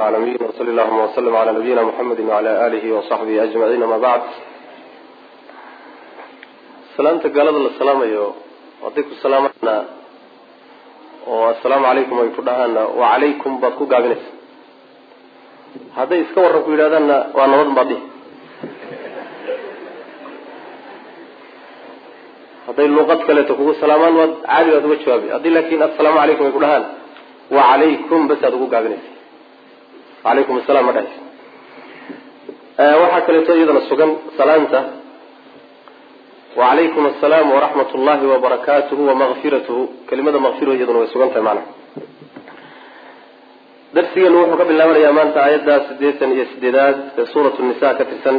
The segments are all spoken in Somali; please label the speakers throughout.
Speaker 1: العالمين وصل اللهم وسلم على نبينا محمد وعلى آله وصحبه أجمعين ما بعد salaamta gaalada la salaamayo hadday ku salaamana oo assalaamu calaykum ay ku dhahaana wacalaykum baad ku gaabinaysa hadday iska warran ku yidhahdaanna waa nabad baad dhihi hadday luuqad kaleeto kugu salaamaan waad caadi baad uga jawaabi haddii laakin assalaamu calaykum ay ku dhahaan wacalaykum bas aad ugu gaabinaysa wacalaykum assalam ma dhahaysa waxaa kaleeto iyadana sugan salaanta wacalaykum asalaam waraxmat ullahi wabarakaatuhu wamaqfiratuhu kelimada maqfirhu iyaduna way sugan tahay macnaha darsigeenu wuxuu ka bilaabanayaa maanta aayadda sideetan iyo sideedaad ee suurat nisa ka tirsan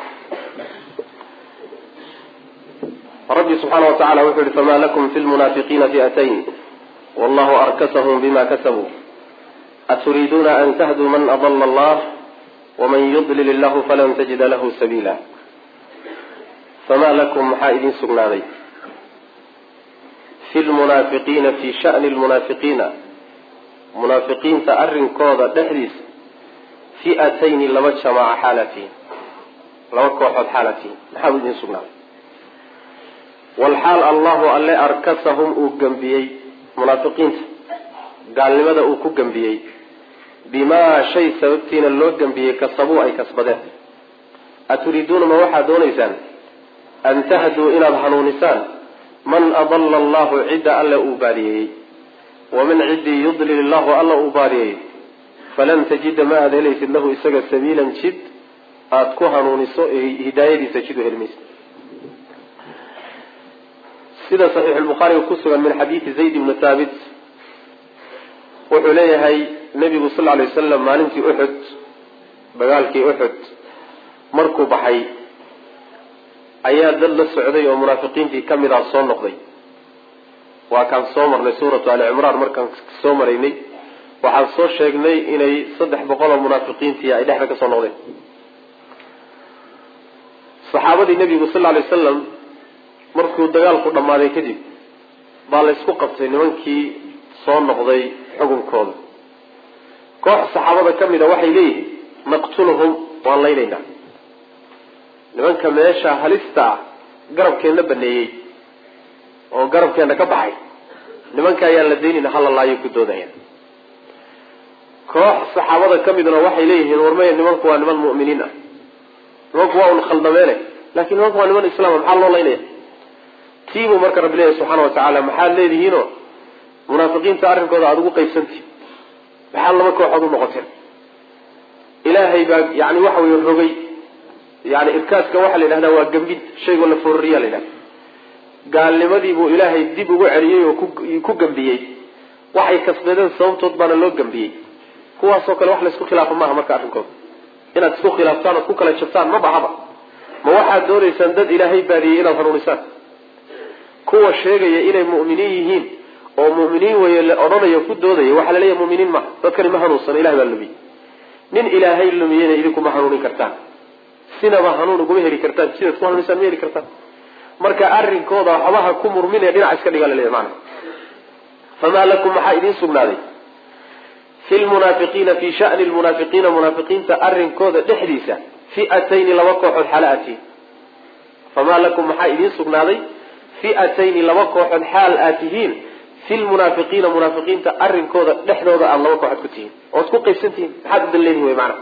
Speaker 1: rabbi subxaana wa tacala wuxuu yihi fama lakum fi lmunaafiqiina fi'atayn wallahu arkasahum bima kasabuu aturiiduuna an tahduu man adala allah waman yudlil illahu falan tajida lahu sabiila fama lakum maxaa idin sugnaaday fi lmunaafiqiina fi shani lmunaafiqiina munaafiqiinta arrinkooda dhexdiisa fi'atayni laba jamaaca xaalatiin laba kooxood xaalatiin maxaa idin sugnaaday walxaal allahu alle arkasahum uu gembiyey munaafiqiinta gaalnimada uu ku gembiyey bimaa shay sababtiina loo gembiyey kasabuu ay kasbadeen aturiiduuna ma waxaad doonaysaan an tahduu inaad hanuunisaan man adala allahu cidda alle uu baadiyeeyey waman ciddii yudlil illahu alla uu baadiyeeyey falan tajida ma aada helaysid lahu isaga sabiilan jid aada ku hanuuniso hidaayadiisa jid u helmaysa sida saxiixulbukhaariga ku sugan min xadiidi zayd ibni thaabit wuxuu leeyahay nebigu sal lla alay wasalam maalintii uxud dagaalkii uxud markuu baxay ayaa dad la socday oo munaafiqiintii ka mid ah soo noqday waa kaan soo marnay suuratu ali cimraan markaan soo maraynay waxaan soo sheegnay inay saddex boqol oo munaafiqiintii ay dhexda ka soo noqdeen saxaabadii nebigu sal lla alay wasalam markuu dagaalku dhammaaday kadib baa la ysku qabtay nimankii soo noqday xukunkooda koox saxaabada ka mid a waxay leeyihiin naqtuluhum waan laynaynaa nimanka meesha halista ah garabkeenna baneeyey oo garabkeenna ka baxay nimanka ayaan la daynayna hala laayo ku doodaya koox saxaabada ka midna waxay leeyihiin warmaya nimanku waa niman mu'miniin ah nimanku waa un khaldameene lakin nimanku waa niman islaama maxaa loo laynaya tiibuu marka rabbi leeyahy subxaana wa tacaala maxaad leedihiinoo munaafiqiinta arrinkooda aada ugu qaybsantihin maxaad laba kooxood u noqoteen ilaahay baa yani waxa weye rogay yani irkaaska waxaa la yidhahdaa waa gambid shaygoo la fororiya la yidhahda gaalnimadii buu ilaahay dib ugu celiyey oo ku gambiyey waxay kasbadeen sababtood baana loo gambiyey kuwaasoo kale wax laysku khilaafa maaha marka arrinkooda inaad isku khilaaftaan ood ku kala jabtaan ma baxaba ma waxaad doonaysaan dad ilaahay baadiyey inaad hanuunisaan kuwa sheegaya inay mu'miniin yihiin oo mu'miniin weye la odhanayo ku doodaya waxaa la leeyahay mu'miniin maha dadkani ma hanuunsana ilahay baa lumiyey nin ilaahay lumiyeyna idinkuma hanuunin kartaan sinaba hanuun uguma heli kartaan sidaad ku hanuunisaan ma heli kartaan marka arrinkooda waxbaha ku murminaya dhinac iska dhigaa laleeyahy maana famaa lakum maxaa idiin sugnaaday fi lmunaafiqiina fi shani lmunaafiqiina munaafiqiinta arrinkooda dhexdiisa fi'atayni laba kooxood xaala atiin famaa lakum maxaa idiin sugnaaday fi'atayni laba kooxood xaal aad tihiin fi lmunaafiqiina munaafiqiinta arrinkooda dhexdooda aada laba kooxood ku tihiin ood ku qaybsan tihiin maxaad u danleedihin wey maana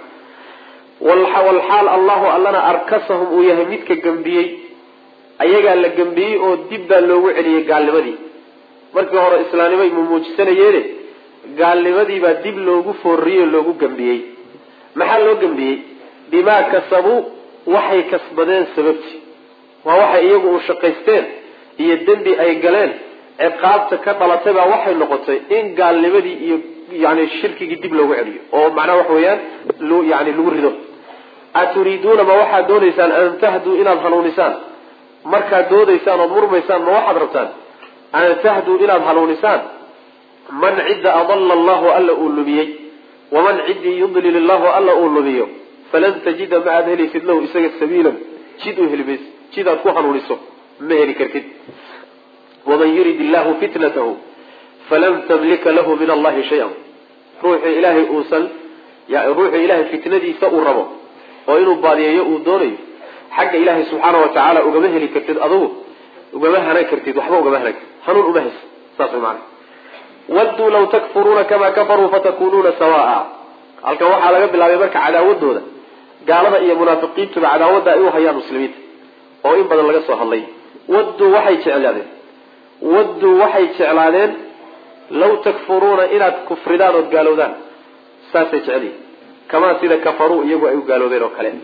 Speaker 1: walxaal allahu allana arkasahum uu yahay midka gembiyey ayagaa la gembiyey oo dib baa loogu celiyey gaalnimadii markii hore islaamnimay mumuujisanayeene gaalnimadiibaa dib loogu foorriyey oo loogu gembiyey maxaa loo gembiyey bimaa kasabuu waxay kasbadeen sababtii waa waxay iyagu u shaqaysteen iyo dembi ay galeen ciqaabta ka dhalatay baa waxay noqotay in gaalnimadii iyo yani shirkigii dib loogu celiyo oo macnaha waxa weeyaan yani lagu rido aturiiduuna ma waxaad doonaysaan an tahduu inaad hanuunisaan markaad doodaysaan ood murmaysaan ma waxaad rabtaan an tahduu inaad hanuunisaan man cidda adalla allahu alla uu lumiyey waman ciddii yudlil illahu alla uu lumiyo falan tajida ma aad helaysid lahu isaga sabiilan jid u heli maysid jid aad ku hanuuniso ma heli kartid waman yurid illahu fitnatahu falan tamlika lahu min allahi shay-an ruuxii ilaahay uusan ya ruuxu ilahay fitnadiisa uu rabo oo inuu baadiyeeyo uu doonayo xagga ilaahay subxaana wa tacaala ugama heli kartid adugu ugama hanan kartid waxba ugama hanan kartid hanuun uma haysa saas way maana wadduu law takfuruuna kamaa kafaruu fatakunuuna sawaa halkan waxaa laga bilaabay marka cadaawadooda gaalada iyo munaafiqiintuba cadaawadda ay u hayaan muslimiinta oo in badan laga soo hadlay wadduu waxay jeclaadeen wadduu waxay jeclaadeen law takfuruuna inaad kufridaan ood gaalowdaan saasay jecelihin kamaa sida kafaruu iyagu ay u gaaloobeen oo kale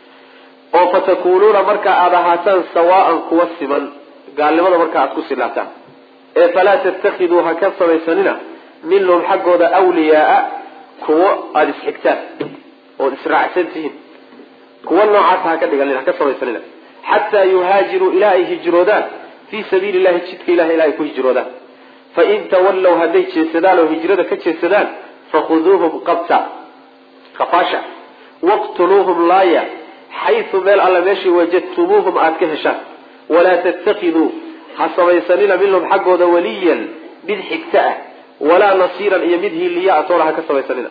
Speaker 1: oo fatakunuuna marka aada ahaataan sawaaan kuwa siman gaalnimada marka aad ku silaataan ee falaa tatakiduu ha ka samaysanina minhum xaggooda wliyaaa kuwo aada isxigtaan ood israacsan tihiin kuwa noocaas ha ka dhiganin ha ka samaysanina xataa yuhaajiruu ilaa ay hijroodaan fii sabiili llahi jidka ilahi ilaa ay ku hijroodaan fain tawallow hadday jeesadaan oo hijrada ka jeesadaan fakhuduuhum qabta kafaasha waqtuluuhum laaya xayu meel alla meeshii wajadtumuuhum aada ka heshaan walaa tattakiduu ha samaysanina minhum xaggooda waliyan mid xigta ah walaa nasiiran iyo mid hiiliya atoona ha ka samaysanina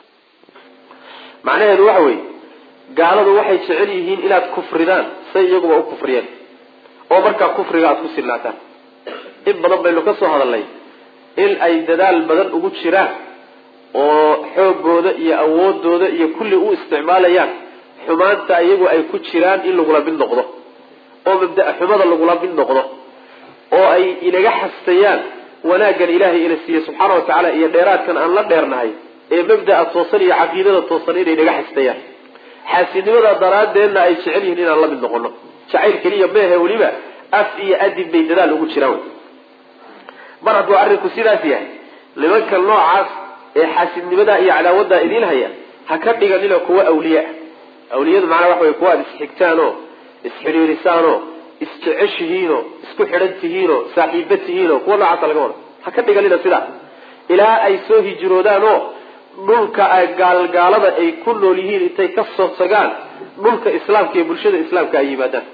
Speaker 1: macnaheedu waxa weeye gaaladu waxay jecel yihiin inaad kufridaan say iyaguba u kufriyeen oo markaa kufriga aada ku silnaataan in badan baynu ka soo hadalnay in ay dadaal badan ugu jiraan oo xoogooda iyo awoodooda iyo kulli u isticmaalayaan xumaanta iyagu ay ku jiraan in lagula mid noqdo oo mabda- xumada lagula mid noqdo oo ay inaga xastayaan wanaaggan ilaahay ina siiye subxaana wa tacaala iyo dheeraadkan aan la dheernahay ee mabda'a toosan iyo caqiidada toosan inay naga xastayaan xaasidnimada daraaddeedna ay jecel yihiin inaan la mid noqono jacayl keliya meehe weliba af iyo adib bay dadaal ugu jiraan mar hadduu arrinku sidaas yahay nimanka noocaas ee xaasidnimada iyo cadaawadda idiin haya ha ka dhiganina kuwa awliya awliyadu macnaa waxa wey kuwa aad isxigtaanoo isxidhiirisaanoo isjeceshihiinoo isku xidhan tihiinoo saaxiiba tihiinoo kuwa noocaasa laga wada ha ka dhiganina sidaa ilaa ay soo hijroodaanoo dhulka gaalgaalada ay ku nool yihiin intay ka soo tagaan dhulka islaamka iyo bulshada islaamka ay yimaadaan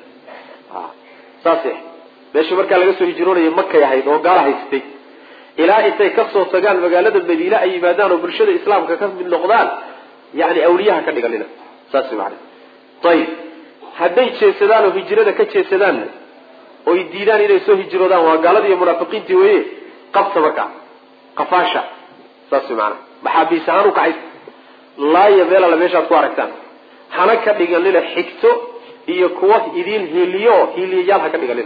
Speaker 1: saas meesha markaa laga soo hijroonaya makay ahayd oo gaala haystay ilaa intay kasoo tagaan magaalada madiine ay yimaadaan oo bulshada islaamka ka mid noqdaan yani awliyaha ka dhiganina saas maana ayib hadday jeesadaan oo hijrada ka jeesadaanna oy diidaan inay soo hijroodaan waa gaalada iyo munaafiqiintii weye qabta markaa qafaasha saas maana maxaabiis ahaan u kacaysa laaya meel alla meeshaad ku aragtaan hana ka dhiganina xigto iyo kuwa idiin hiiliyo hiiliyayaal ha ka dhiganina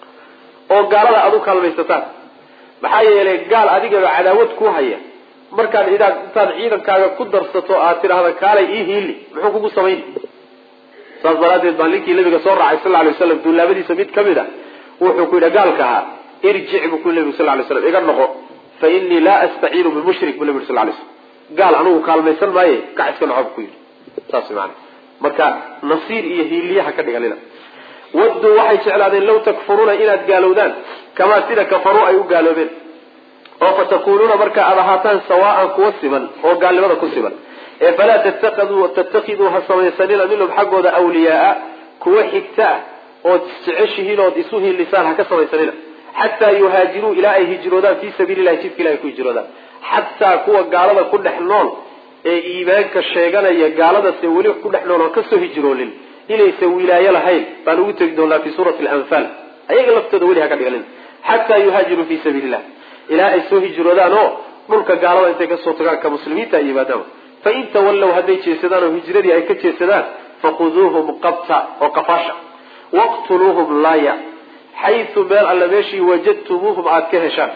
Speaker 1: oo gaalada aad u kaalmaysataan maxaa yeelay gaal adigaba cadaawad ku haya markaad idaad intaad ciidankaaga ku darsato aad tidhaahda kaalay ii hiili muxuu kugu samayni saas daraaddeed baa ninkii nabiga soo raacay sal lay waslam duulaabadiisa mid ka mid a wuxuu ku yidhi gaalka ahaa irjic buu ku nabigu sal lay slam iga noqo fa inii laa astaciinu bimushrik bu nabi sal lay slam gaal anugu kaalmaysan maaye kac iska noco bu ku yidhi saas maana marka nasiir iyo hiiliyaha ka dhiganina wadduu waxay jeclaadeen law takfuruuna inaad gaalowdaan kamaa sida kafaruu ay u gaaloobeen oo fatakunuuna marka aad ahaataan sawaaan kuwa siman oo gaalnimada ku siman ee falaa tattakiduu ha samaysanina minhum xaggooda awliyaaa kuwa xigta ah ood isjeceshihiin ood isu hiilisaan ha ka samaysanina xataa yuhaajiruu ilaa ay hijroodaan fii sabiili lahi jidka ilahay ku hijroodaan xataa kuwa gaalada ku dhex nool ee iimaanka sheeganaya gaaladase weli ku dhex nool oo kasoo hijroonin inaysan wilaayo lahayn baan ugu tegi doonaa fi suurati alanfaal ayaga laftooda weli ha ka dhiganin xataa yuhaajiruu fii sabiili illah ilaa ay soo hijroodaan oo dhulka gaalada intay kasoo tagaan ka muslimiinta ay yimaadaan fain tawallow hadday jeesadaan oo hijradii ay ka jeesadaan fakhuduuhum qabta oo qafaasha waqtuluuhum laaya xayu meel alla meeshii wajadtumuuhum aada ka heshaan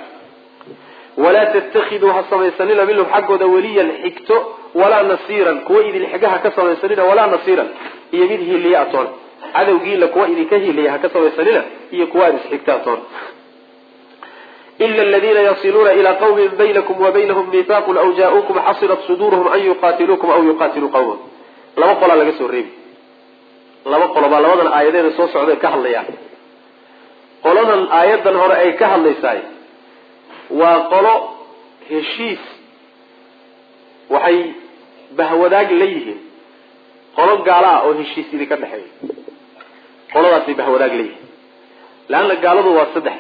Speaker 1: walaa tattakiduu ha samaysanina minhum xaggooda weliyan xigto walaa nasiiran kuwa idin xigaha ka samaysanina walaa nasiiran iyo mid hiiliya atoon cadowgiila kuwa idinka hiiliya ha ka samaysanina iyo kuwa aada isxigta atoon ila aladiina yasiluuna ilaa qawmin baynakum wa baynahum miihaaqun aw jaa-uukum xasirat suduuruhum an yuqaatiluukum aw yuqaatiluu qawmahum laba qolaa laga soo reebi laba qolo baa labadan aayadeeda soo socday ka hadlayaan qoladan aayadan hore ay ka hadlaysaay waa qolo heshiis waxay bahwadaag la yihiin qolo gaala ah oo heshiis idinka dhexeeya qoladaasay bahwadaag la yihiin leanna gaaladu waa saddex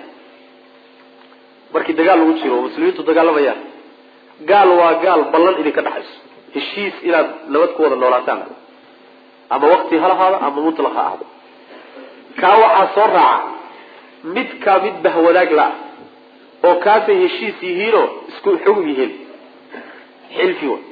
Speaker 1: markii dagaal lagu jiro oo muslimiintu dagaalamayaan gaal waa gaal ballan idinka dhexayso heshiis inaad nabad ku wada noolaataan ama wakti ha lahaado ama mutlaq ha ahdo kaa waxaa soo raaca midkaa mid bahwadaag la-ah oo kaasay heshiis yihiinoo isku xugum yihiin xilfi wa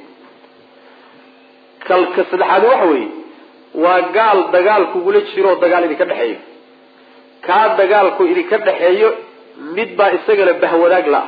Speaker 1: kalka saddexaad waxa weeye waa gaal dagaal kugula jiroo dagaal idinka dhexeeyo kaa dagaalku idinka dhexeeyo mid baa isagana bahwadaag la-ah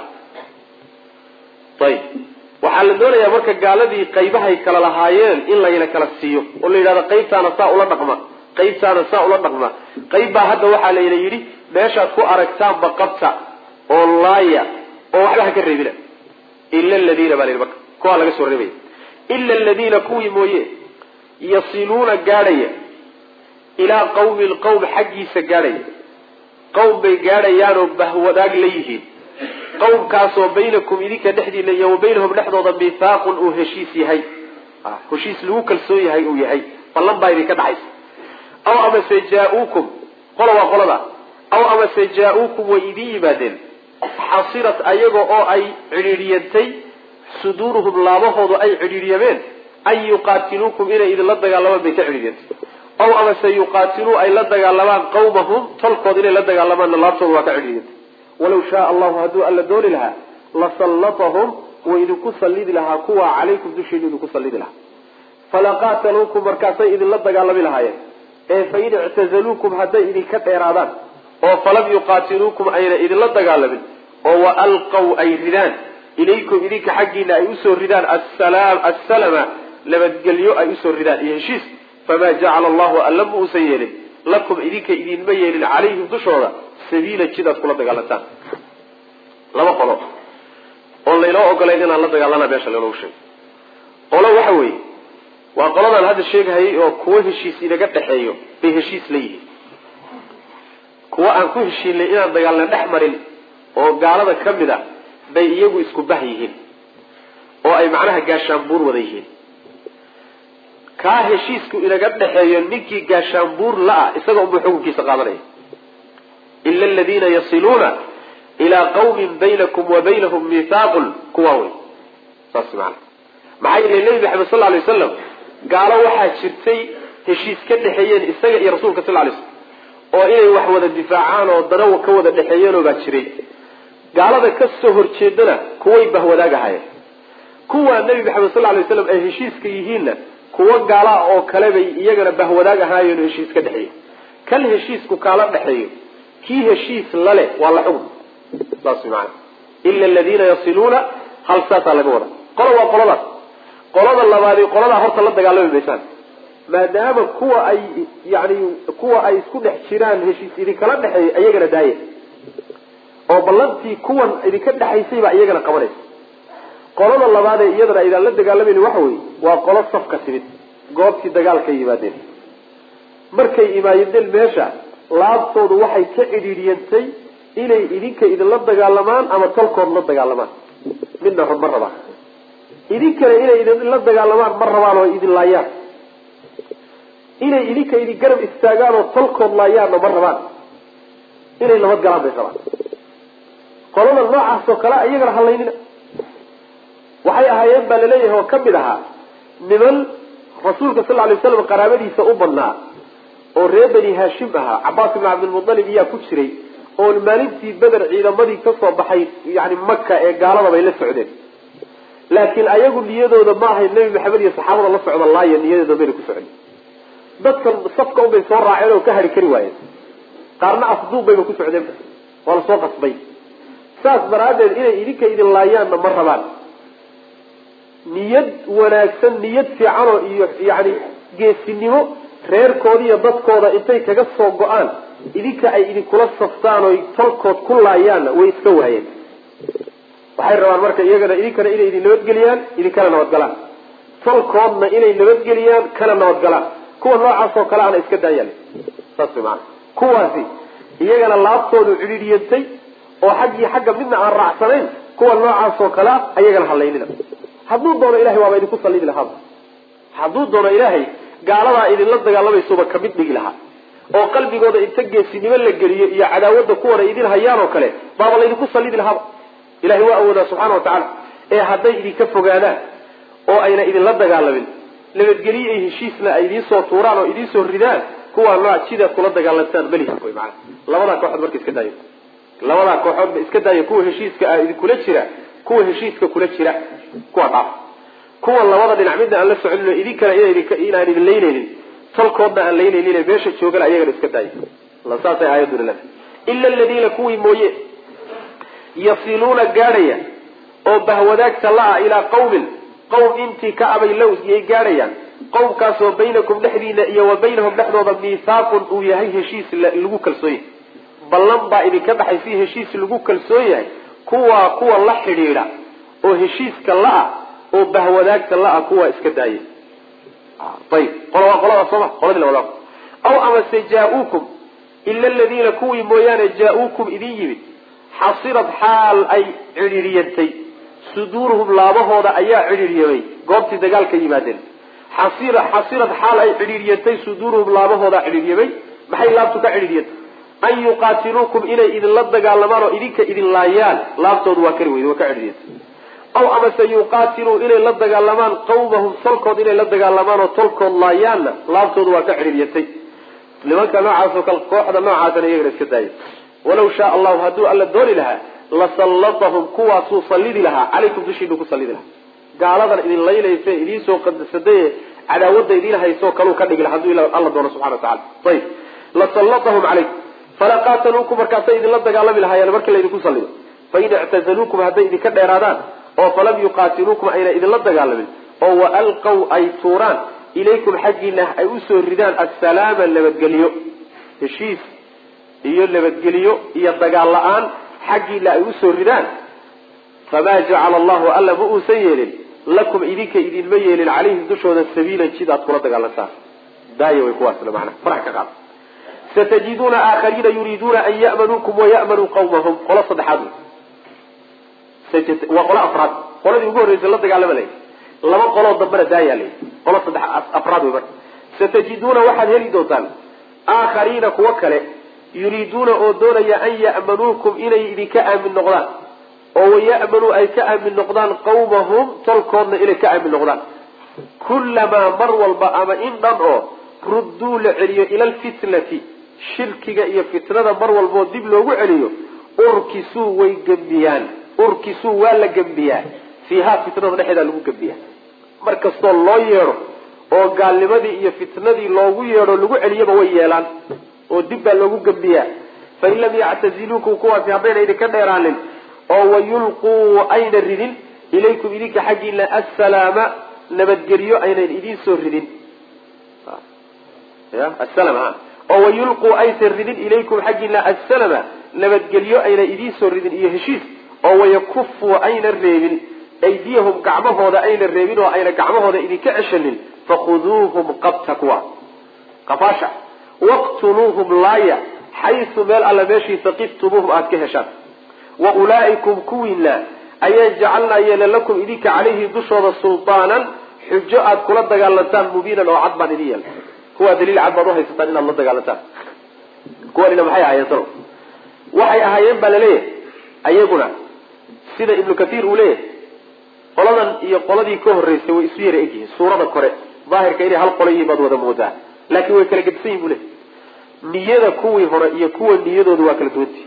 Speaker 1: ayib waxaa la doonayaa marka gaaladii qaybahay kala lahaayeen in layna kala siiyo oo la yidhahdo qaybtaana saa ula dhaqma qaybtaana saa ula dhaqma qayb baa hadda waxaa layna yidhi meeshaad ku aragtaanba qabta oo laaya oo waxba ha ka reebina ila aladiina baa la yidhi marka kuwaa laga soo reebaya ila aladiina kuwii mooye yasiluuna gaadhaya ilaa qawmi lqawm xaggiisa gaadhaya qawm bay gaadhayaanoo bahwadaag la yihiin qawmkaasoo baynakum idinka dhexdiina iyo wa baynahum dhexdooda mithaaqun uu heshiis yahay heshiis lagu kalsoon yahay uu yahay ballan baa idinka dhexaysa aw amase jaa-uukum qola waa qolada aw amase jaa-uukum way idin yimaadeen xasirat ayaga oo ay cidhiidhiyantay suduuruhum laabahoodu ay cidhiidhyameen an yuqaatiluukum inay idinla dagaalamaan bay ka cidhiidyantay aw amase yuqaatiluu ay la dagaalamaan qawmahum tolkood inay la dagaalamaanna laabtooda waa ka cidhiidyantay walaw shaaa allahu hadduu alla dooni lahaa lasallatahum way idinku sallidi lahaa kuwa calaykum dushiina idinku sallidi lahaa falaqaataluukum markaasay idinla dagaalami lahaayeen ee fain ictazaluukum hadday idinka dheeraadaan oo falam yuqaatiluukum ayna idinla dagaalamin oo wa alqaw ay ridaan ilaykum idinka xaggiina ay usoo ridaan assalama nabadgelyo ay usoo ridaan iyo heshiis famaa jacala allahu alla ma uusan yeelin lakum idinka idinma yeelin calayhim dushooda sabiila jidaad kula dagaalantaan laba qolo oon laynoo ogolayn inaan la dagaalana meesha laynoogu sheegay qolo waxa weeye waa qoladaan hadda sheegahayay oo kuwo heshiis inaga dhexeeyo bay heshiis la yihiin kuwo aan ku heshiinay inaan dagaalna dhex marin oo gaalada ka mid a bay iyagu isku bah yihiin oo ay macnaha gaashaanbuur wada yihiin kaa heshiisku inaga dhexeeyo ninkii gaashaanbuur la-ah isaga unbuu xukunkiisa qaadanaya ila aladiina yasiluuna ilaa qawmin baynakum wa baynahum mithaaqun kuwaa wey saas maana maxaa yeelay nebi maxamed sal alay wasalam gaalo waxaa jirtay heshiis ka dhexeeyeen isaga iyo rasuulka sal lay slam oo inay wax wada difaacaan oo dana ka wada dhexeeyeenoo baa jiray gaalada ka soo horjeedana kuway bahwadaag ahaayeen kuwaa nebi maxamed sal lay waslam ay heshiiska yihiinna kuwo gaala oo kale bay iyagana bahwadaag ahaayeen oo heshiis ka dhexeeyo kan heshiisku kaala dhexeeyo kii heshiis lale waa la xugun saas maana ila aladiina yasiluuna hal saasaa laga wada qola waa qoladaas qolada labaadi qoladaa horta la dagaalami maysaan maadaama kuwa ay yani kuwa ay isku dhex jiraan heshiis idinkala dhexeeya iyagana daaya oo ballantii kuwan idinka dhexaysay baa iyagana qabanaysa qolada labaadee iyadana aydaan la dagaalamayni waxa weeye waa qolo safka timid goobtii dagaalkay yimaadeen markay imaayadeen meesha laabtoodu waxay ka cidhiidhiyantay inay idinka idinla dagaalamaan ama tolkood la dagaalamaan midna ma rabaan idinkana inay idinla dagaalamaan ma rabaan oo idin laayaan inay idinka idin garab istaagaan oo tolkood laayaanna ma rabaan inay nabad galaan bay rabaan qolada noocaas oo kale iyagana halaynina waxay ahaayeen baa laleeyahay oo kamid ahaa niman rasuulka sal lay waslam qaraabadiisa u badnaa oo reer bani haashim ahaa cabaas ibn cabdilmualib iyaa ku jiray oo maalintii beder ciidamadii kasoo baxay yani maka ee gaalada bay la socdeen laakiin ayagu niyadooda ma ahayn nebi maxamed iyo saxaabada la socda laaya niyadooda bayna ku socdeen dadkan safka unbay soo raaceen oo ka hari kari waayeen qaarna afduub bayba ku socdeen waa lasoo qasbay saas daraaddeed inay idinka idin laayaanna ma rabaan niyad wanaagsan niyad fiicanoo iyo yani geesinimo reerkooda iyo dadkooda intay kaga soo go-aan idinka ay idinkula saftaan oy tolkood ku laayaanna way iska waayeen waxay rabaan marka iyagana idinkana inay idin nabadgeliyaan idinkana nabadgalaan tolkoodna inay nabadgeliyaan kana nabadgalaan kuwa noocaas oo kale ana iska daayaan saas maana kuwaasi iyagana laabtoodu cidhiidhiyantay oo xaggii xagga midna aan raacsanayn kuwa noocaas oo kalea ayagana halaynina hadduu doono ilahay waaba idinku sallidi lahaaba hadduu doono ilaahay gaaladaa idinla dagaalamaysuba kamid dhigi lahaa oo qalbigooda inta geesinimo la geliyo iyo cadaawadda kuwana idin hayaan oo kale baaba laydinku sallidi lahaaba ilahay waa awoodaa subxana wa tacaala ee hadday idinka fogaadaan oo ayna idinla dagaalamin nabadgelyo iyo heshiisna ay idiin soo tuuraan oo idiin soo ridaan kuwaa nooc sidaad kula dagaalantaan malihi wy maana labadaa kooxood marka iska daayo labadaa kooxoodba iska daayo kuwa heshiiska ah idinkula jira kuwa heshiiska kula jira kuwa dhaaf kuwa labada dhinac midna aan la soconin oo idinkana inaan idin laynaynin tolkoodna aan laynaynin meesha joogana ayagana iska daayo saasay aayaduna leedahay ila aladiina kuwii mooye yasiluuna gaadhaya oo bahwadaagta la-a ilaa qawmin qowm intii ka abay low iyay gaadhayaan qowmkaasoo baynakum dhexdiina iyo wa baynahum dhexdooda miihaaqun uu yahay heshiis lagu kalsoon yahay ballan baa idinka dhaxay si heshiis lagu kalsoon yahay kuwaa kuwa la xidhiidha oo heshiiska la-a oo bahwadaagta la-a kuwaa iska daaya ayib qola waa qolada sooma qoladii labada aw amase jaa-uukum ila aladiina kuwii mooyaane jaa-uukum idin yimid xasirad xaal ay cidhiidhiyantay suduuruhum laabahooda ayaa cidhiidhyamay goobtii dagaalka yimaadeen xasira xasirad xaal ay cidhiidhyantay suduuruhum laabahooda cidhiidyamay maxay laabtu ka cidhiidyantay an yuqaatiluukum inay idinla dagaalamaan oo idinka idin laayaan laabtoodu waa kari weyde waa ka cidhiidyantay aw amase yuqaatiluu inay la dagaalamaan qawmahum tolkood inay la dagaalamaan oo tolkood laayaanna laabtoodu waa ka cidhiidyantay nimanka noocaas oo kale kooxda noocaasana iyagana iska daaya walaw shaa allahu hadduu alla dooni lahaa lasallatahum kuwaasuu sallidi lahaa calaykum dushiinu ku sallidi lahaa gaaladan idin laynaysa idiin soo qadasadaye cadaawadda idiin haysoo kaluu ka dhigi laha hadduu alla doono subxana watacala ayib lasallatahum calaykum falaqaataluukum markaasay idinla dagaalami lahaayeen markii laydinku sallido fain ictazaluukum hadday idinka dheeraadaan oo falam yuqaatiluukum ayna idinla dagaalamin oo waalqaw ay tuuraan ilaykum xaggiina ay usoo ridaan assalaama nabadgelyo heshiis iyo nabadgelyo iyo dagaal la-aan xaggiina ay usoo ridaan famaa jacala allahu alla ma uusan yeelin lakum idinka idinma yeelin calayhim dushooda sabiilan jid aad kula dagaalantaan daaya way kuwaasna manaa farax ka qaad satajiduuna aakhariina yuriiduuna an ya'manuukum waya'manuu qawmahum qolo saddexaad waa qolo afraad qoladii ugu horreysay la dagaalama lay laba qoloo dambana daayaa lay qolo saddex afraad wey marka satajiduuna waxaad heli doontaan aakhariina kuwo kale yuriiduuna oo doonaya an ya'manuukum inay idinka aamin noqdaan oo waya'manuu ay ka aamin noqdaan qawmahum tolkoodna inay ka aamin noqdaan kullamaa mar walba ama in dhan oo rudduu la celiyo ila alfitnati shirkiga iyo fitnada mar walboo dib loogu celiyo urkisuu way gembiyaan urkisuu waa la gembiyaa fiihaa fitnada dhexeedaa lagu gembiyaa mar kastoo loo yeedho oo gaalnimadii iyo fitnadii loogu yeedho lagu celiyaba way yeelaan oo dib baa loogu gembiyaa fain lam yactaziluukum kuwaasi haddayna idinka dheeraanin oo wayulquu ayna ridin ilaykum idinka xaggiina assalaama nabadgelyo aynan idiin soo ridin asalama oo wayulquu aysan ridin ilaykum xaggiina assalama nabadgelyo ayna idiin soo ridin iyo heshiis oo wayakufuu ayna reebin aydiyahum gacmahooda ayna reebin oo ayna gacmahooda idinka ceshanin fakhuduuhum qabta kuwa qafaasha waqtuluuhum laaya xaysu meel alla meeshii saqiftumuuhum aada ka heshaan wa ulaa'ikum kuwiina ayaan jacalnaa yeela lakum idinka calayhi dushooda sultaanan xujo aad kula dagaalantaan mubiinan oo cad baan idin yeela kuwaa daliil cad baad uhaysataan inaad la dagaalantaan kuwanina maxay ahaayeen salo waxay ahaayeen baa laleeyahay ayaguna sida ibnu kathiir uu leeyahay qoladan iyo qoladii ka horreysay way isu yara egyihiin suurada kore daahirka inay hal qolo yihiin baad wada moodaa laakiin way kala gedsan yihin bu leeyahy niyada kuwii hore iyo kuwa niyadooda waa kala duwantii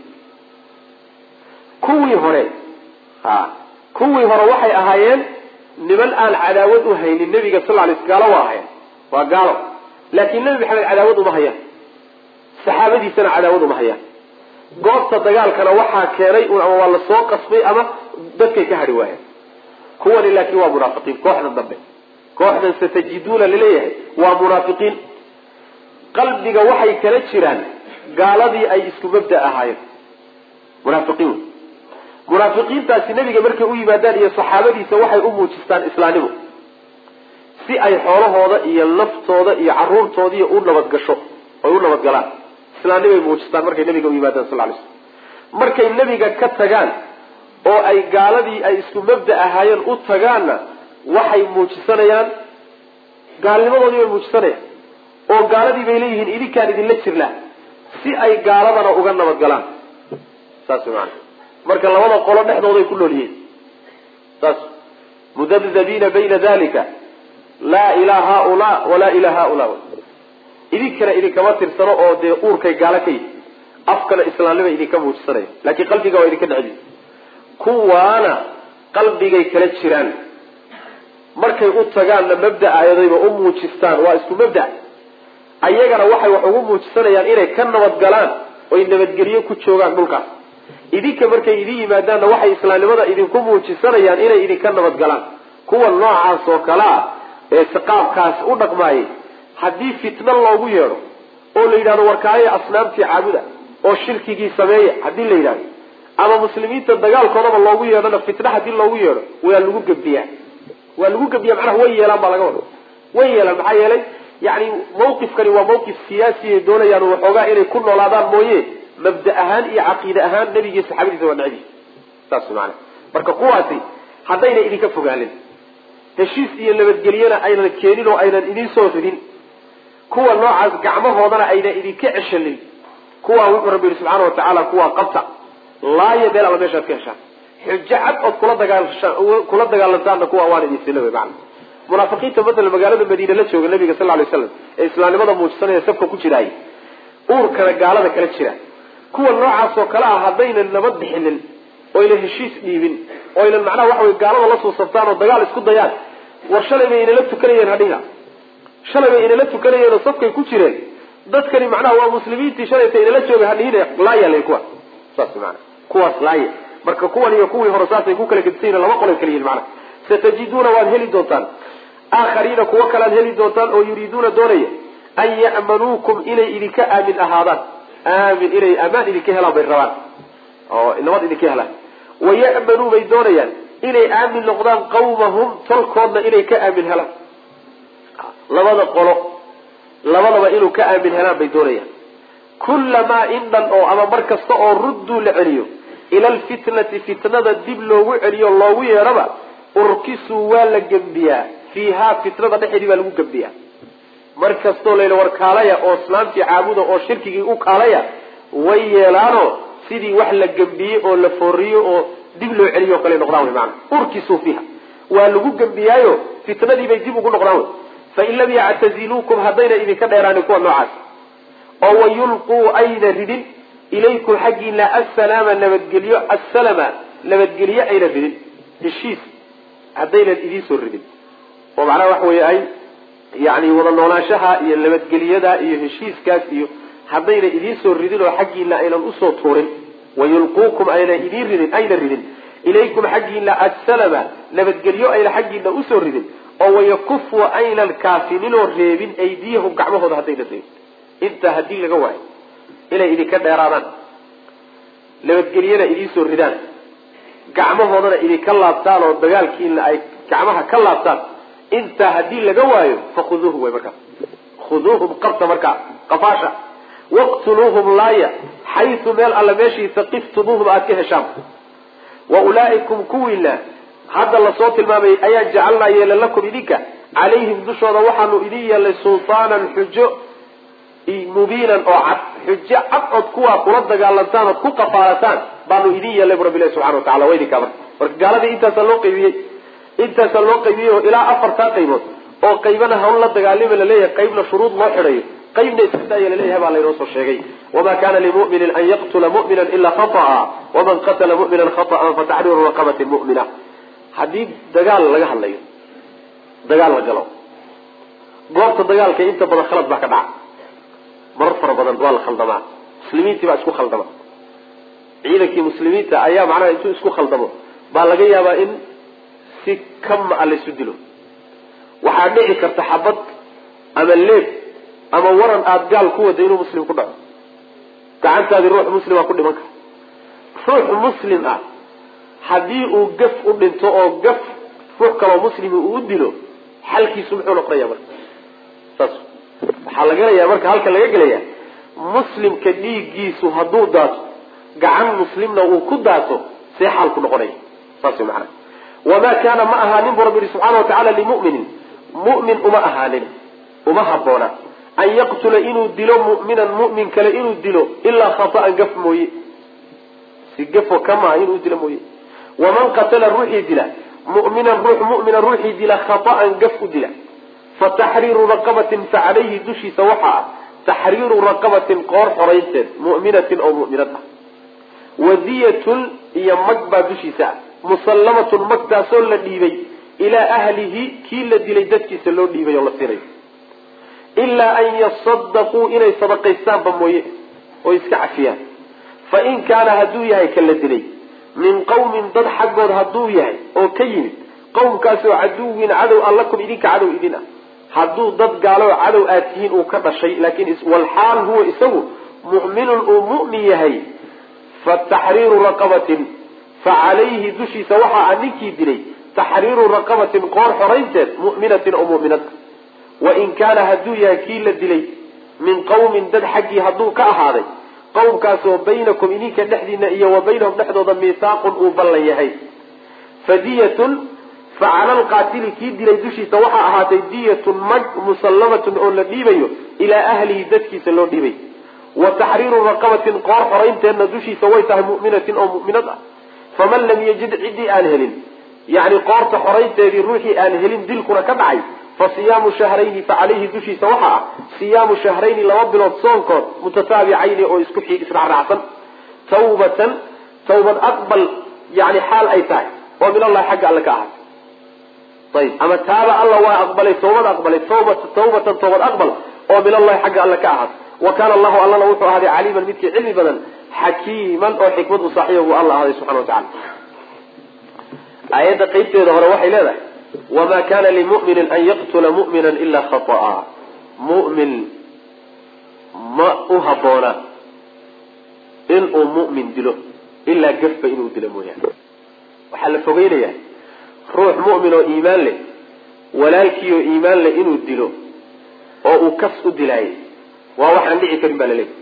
Speaker 1: kuwii hore ha kuwii hore waxay ahaayeen niman aan cadaawad u haynin nebiga sal lay gaalo waa ahayen waa gaalo laakiin nebi maxamed cadaawad uma hayaan saxaabadiisana cadaawad uma hayaan goobta dagaalkana waxaa keenay un ama waa lasoo qasbay ama dadkay ka hadhi waayeen kuwani laakiin waa munaafiqiin kooxdan dambe kooxdan satajiduuna laleeyahay waa munaafiqiin qalbiga waxay kala jiraan gaaladii ay isku mabda ahaayeen munaafiqiin munaafiqiintaasi nebiga markay u yimaadaan iyo saxaabadiisa waxay u muujistaan islaamnimo si ay xoolahooda iyo naftooda iyo caruurtoodiiy u nabadgasho oy u nabadgalaan islaamnimay muujistaan markay nabiga u yimaadaan sal lay slm markay nebiga ka tagaan oo ay gaaladii ay isku mabda ahaayeen u tagaanna waxay muujisanayaan gaalnimadoodii bay muujisanayaan oo gaaladii bay leeyihiin idinkaan idinla jirnaa si ay gaaladana uga nabadgalaan saas maana marka labada qolo dhexdooday ku nool yihiin saas mudabdabiina bayna dalika laa ilaa haulaa walaa ilaa haulaa idinkana idinkama tirsano oo dee uurkay gaalo ka yihi afkana islaamnima idinka muujisanaya laakiin qalbiga waa idinka dhexdi kuwaana qalbigay kala jiraan markay u tagaanna mabda ayadayba u muujistaan waa isku mabda ayagana waxay wax ugu muujisanayaan inay ka nabadgalaan oy nabadgelyo ku joogaan dhulkaas idinka markay idin yimaadaanna waxay islaamnimada idinku muujisanayaan inay idinka nabadgalaan kuwa noocaas oo kale ah ee siqaabkaas u dhaqmaayay haddii fitno loogu yeedho oo la yidhahdo warkaaya asnaamtii caabuda oo shirkigii sameeya haddii la yidhahdo ama muslimiinta dagaalkoodaba loogu yeedhona fitna haddii loogu yeedho waa lagu gebiyaa waa lagu gebiya macnaha way yeelaan baa laga wada way yeelaan maxaa yeelay yani mawqifkani waa mawqif siyaasiya doonayaan waxoogaa inay ku noolaadaan mooye mabda ahaan iyo caqiide ahaan nebigii saxaabadiisa waa necbi saas maana marka kuwaasi haddayna idinka fogaanin heshiis iyo nabadgelyona aynan keenin oo aynan idin soo ridin kuwa noocaas gacmahoodana ayna idinka ceshanin kuwaa wuxuu rabbi yihi subxaana watacaala kuwaa qabta laaya meel alla meeshaad ka heshaan xujo cad ood kula dagaalashaan kula dagaalantaanna kuwa waan idin sila wey macana munaafiqiinta matala magaalada madiine la jooga nabiga sal lay slam ee islaamnimada muujisanaya safka ku jiraay uurkana gaalada kala jira kuwa noocaas oo kale ah haddaynan nabad bixinin oyna heshiis dhiibin oynan macnaha waxa wey gaalada la suusabtaan oo dagaal isku dayaan war shalay bay inala tukanayeen hadhiga shalay bay inala tukanayeen oo safkay ku jireen dadkani macnaha waa muslimiintii shalayta inala jooga hadhihine laayalay kuwa saas maana kuwaas laaya marka kuwan iyo kuwii hore saasay ku kala gedisayin laba qolay kala yihin macnaha satajiduuna waad heli doontaan aakhariina kuwo kalead heli doontaan oo yuriiduuna doonaya an ya'manuukum inay idinka aamin ahaadaan aamin inay amaan idinka helaan bay rabaan oo nabad idinka helaan waya'manuu bay doonayaan inay aamin noqdaan qawmahum tolkoodna inay ka aamin helaan labada qolo labadaba inuu ka aamin helaan bay doonayaan kullamaa indhan oo ama mar kasta oo rudduu la celiyo ila alfitnati fitnada dib loogu celiyo loogu yeedhaba urkisuu waa la gembiyaa fiihaa fitnada dhexeedii baa lagu gembiyaa mar kastoo layla war kaalaya oo islaamtii caabuda oo shirkigii u kaalaya way yeelaanoo sidii wax la gembiyey oo la fooriyo oo dib loo celiyo o kale noqdaan wy maana urkisuu fiiha waa lagu gembiyaayo fitnadiibay dib ugu noqdaan wy fain lam yactaziluukum haddayna idinka dheeraanin kuwa noocaas oo wayulquu ayna ridin ilaykum xaggiina assalaama nabadgelyo assalama nabadgelyo ayna ridin heshiis haddaynan idiin ridin oo macnaha waxa wey ay yani wada noolaanshaha iyo nabadgelyada iyo heshiiskaas iyo haddayna idiin soo ridin oo xaggiina aynan usoo tuurin wayulquukum ayna idiin ridin ayna ridin ilaykum xaggiina assalama nabadgelyo ayna xaggiina usoo ridin oo wayakufu aynan kaafininoo reebin aydiyahum gacmahooda haddayna reebin intaa haddii laga waayo inay idinka dheeraadaan nabadgelyana idiin soo ridaan gacmahoodana idinka laabtaan oo dagaalkiina ay gacmaha ka laabtaan intaa haddii laga waayo fakhuduuhum way markaas khuduuhum qabta markaa qafaasha waqtuluuhum laaya xaysu meel alla meeshii taqiftumuuhum aada ka heshaan wa ulaa'ikum kuwiina hadda lasoo tilmaamay ayaa jacalnaa yeela lakum idinka calayhim dushooda waxaanu idin yeelnay sultaanan xujo mubiinan oo cad xujo cad ood kuwaa kula dagaalantaan ood ku qafaalataan baanu idin yeelnay bu rabbi ilahi subxana watacala waa idinkaa marka marka gaaladii intaasaa loo qaybiyey intaasaa loo qaybiyey oo ilaa afartaa qaybood oo qaybana hawl la dagaalima laleeyahay qaybna shuruud loo xidhayo qaybna iska daaya laleeyahay baa laynoo soo sheegay wama kana limuminin an yaqtula mu'mina ila khata'a waman qatala mu'minan khata'an fataxriiru raqabatin mu'mina haddii dagaal laga hadlayo dagaal la galo goobta dagaalka inta badan khalad baa ka dhaca marar fara badan waa la khaldamaa muslimiintii baa isku khaldama ciidankii muslimiinta ayaa macnaha intuu isku khaldamo baa laga yaabaa in si kama a laysu dilo waxaa dhici karta xabad ama leeb ama waran aada gaal ku wada inuu muslim ku dhaco gacantaadii ruux muslima ku dhiman kara ruux muslim ah haddii uu gaf u dhinto oo gaf ruux kaloo muslimi uu u dilo xalkiisu muxuu noqonaya marka saas waxaa la gelayaa marka halka laga gelaya muslimka dhiiggiisu hadduu daato gacan muslimna uu ku daato see xaalku noqonaya saas way macana wamaa kaana ma ahaanin bu rabbi yihi subxaana watacaala limuminin mu'min uma ahaanin uma habboona an yaqtula inuu dilo mu'minan mu'min kale inuu dilo ilaa khata'an gaf mooye si gafo kamaha inuu dilo mooye waman qatala ruuxii dila mu'minan ruux mu'mina ruuxii dila khata'an gaf u dila fa taxriiru raqabatin fa calayhi dushiisa waxaa ah taxriiru raqabatin qoor xoraynteed mu'minatin oo mu'minad ah wadiyatun iyo mag baa dushiisa ah musallamatun magtaasoo la dhiibay ilaa ahlihi kii la dilay dadkiisa loo dhiibay oo la siinayo ilaa an yasadaquu inay sadaqaystaanba mooye oo iska cafiyaan fa in kaana hadduu yahay ka la dilay min qawmin dad xaggood hadduu yahay oo ka yimid qowmkaasoo caduwin cadow an lakum idinka cadow idin ah hadduu dad gaalo cadow aad tihiin uu ka dhashay laakiin walxaal huwa isagu mu'minun uu mu'min yahay fa taxriiru raqabatin fa calayhi dushiisa waxa a ninkii dilay taxriiru raqabatin qoor xoraynteed mu'minatin oo mu'minad wain kaana hadduu yahay kii la dilay min qawmin dad xaggii hadduu ka ahaaday qowmkaasoo baynakum idinka dhexdiina iyo wa baynahum dhexdooda miisaaqun uu ballan yahay fadiyatun fa cala alqaatili kii dilay dushiisa waxaa ahaatay diyatun mag musallamatun oo la dhiibayo ilaa ahlihi dadkiisa loo dhiibay wa taxriiru raqabatin qoor xoraynteedna dushiisa way tahay mu'minatin oo mu'minad ah faman lam yajid ciddii aan helin yacni qoorta xoraynteedii ruuxii aan helin dilkuna ka dhacay fa siyaamu shahrayni fa calayhi dushiisa waxaa ah siyaamu shahrayni laba bilood soonkood mutataabicayni oo isku israacraacsan tawbatan tawbad aqbal yani xaal ay tahay oo min allahi xagga alle ka ahaatay ayib ama taaba alla waa aqbalay tawbad aqbalay tawbat tawbatan tawbad aqbal oo min allahi xagga alle ka ahaatay wa kaana allahu allana wuxuu ahaaday caliiman midkii cilmi badan xakiiman oo xikmad u saaxiiba buu alla ahaaday subxana wa tacala aayadda qeybteeda hore waxay leedahay wma kana limuminin an yaqtula mumina ila khaطa'a mumin ma u haboona inuu mu'min dilo ilaa gafba inuu dilo mooyaane waxaa la fogeynaya ruux mu'min oo iimaan leh walaalkii oo iimaan leh inuu dilo oo uu kas u dilaayay waa waxaan dhici karin baa laleeyahy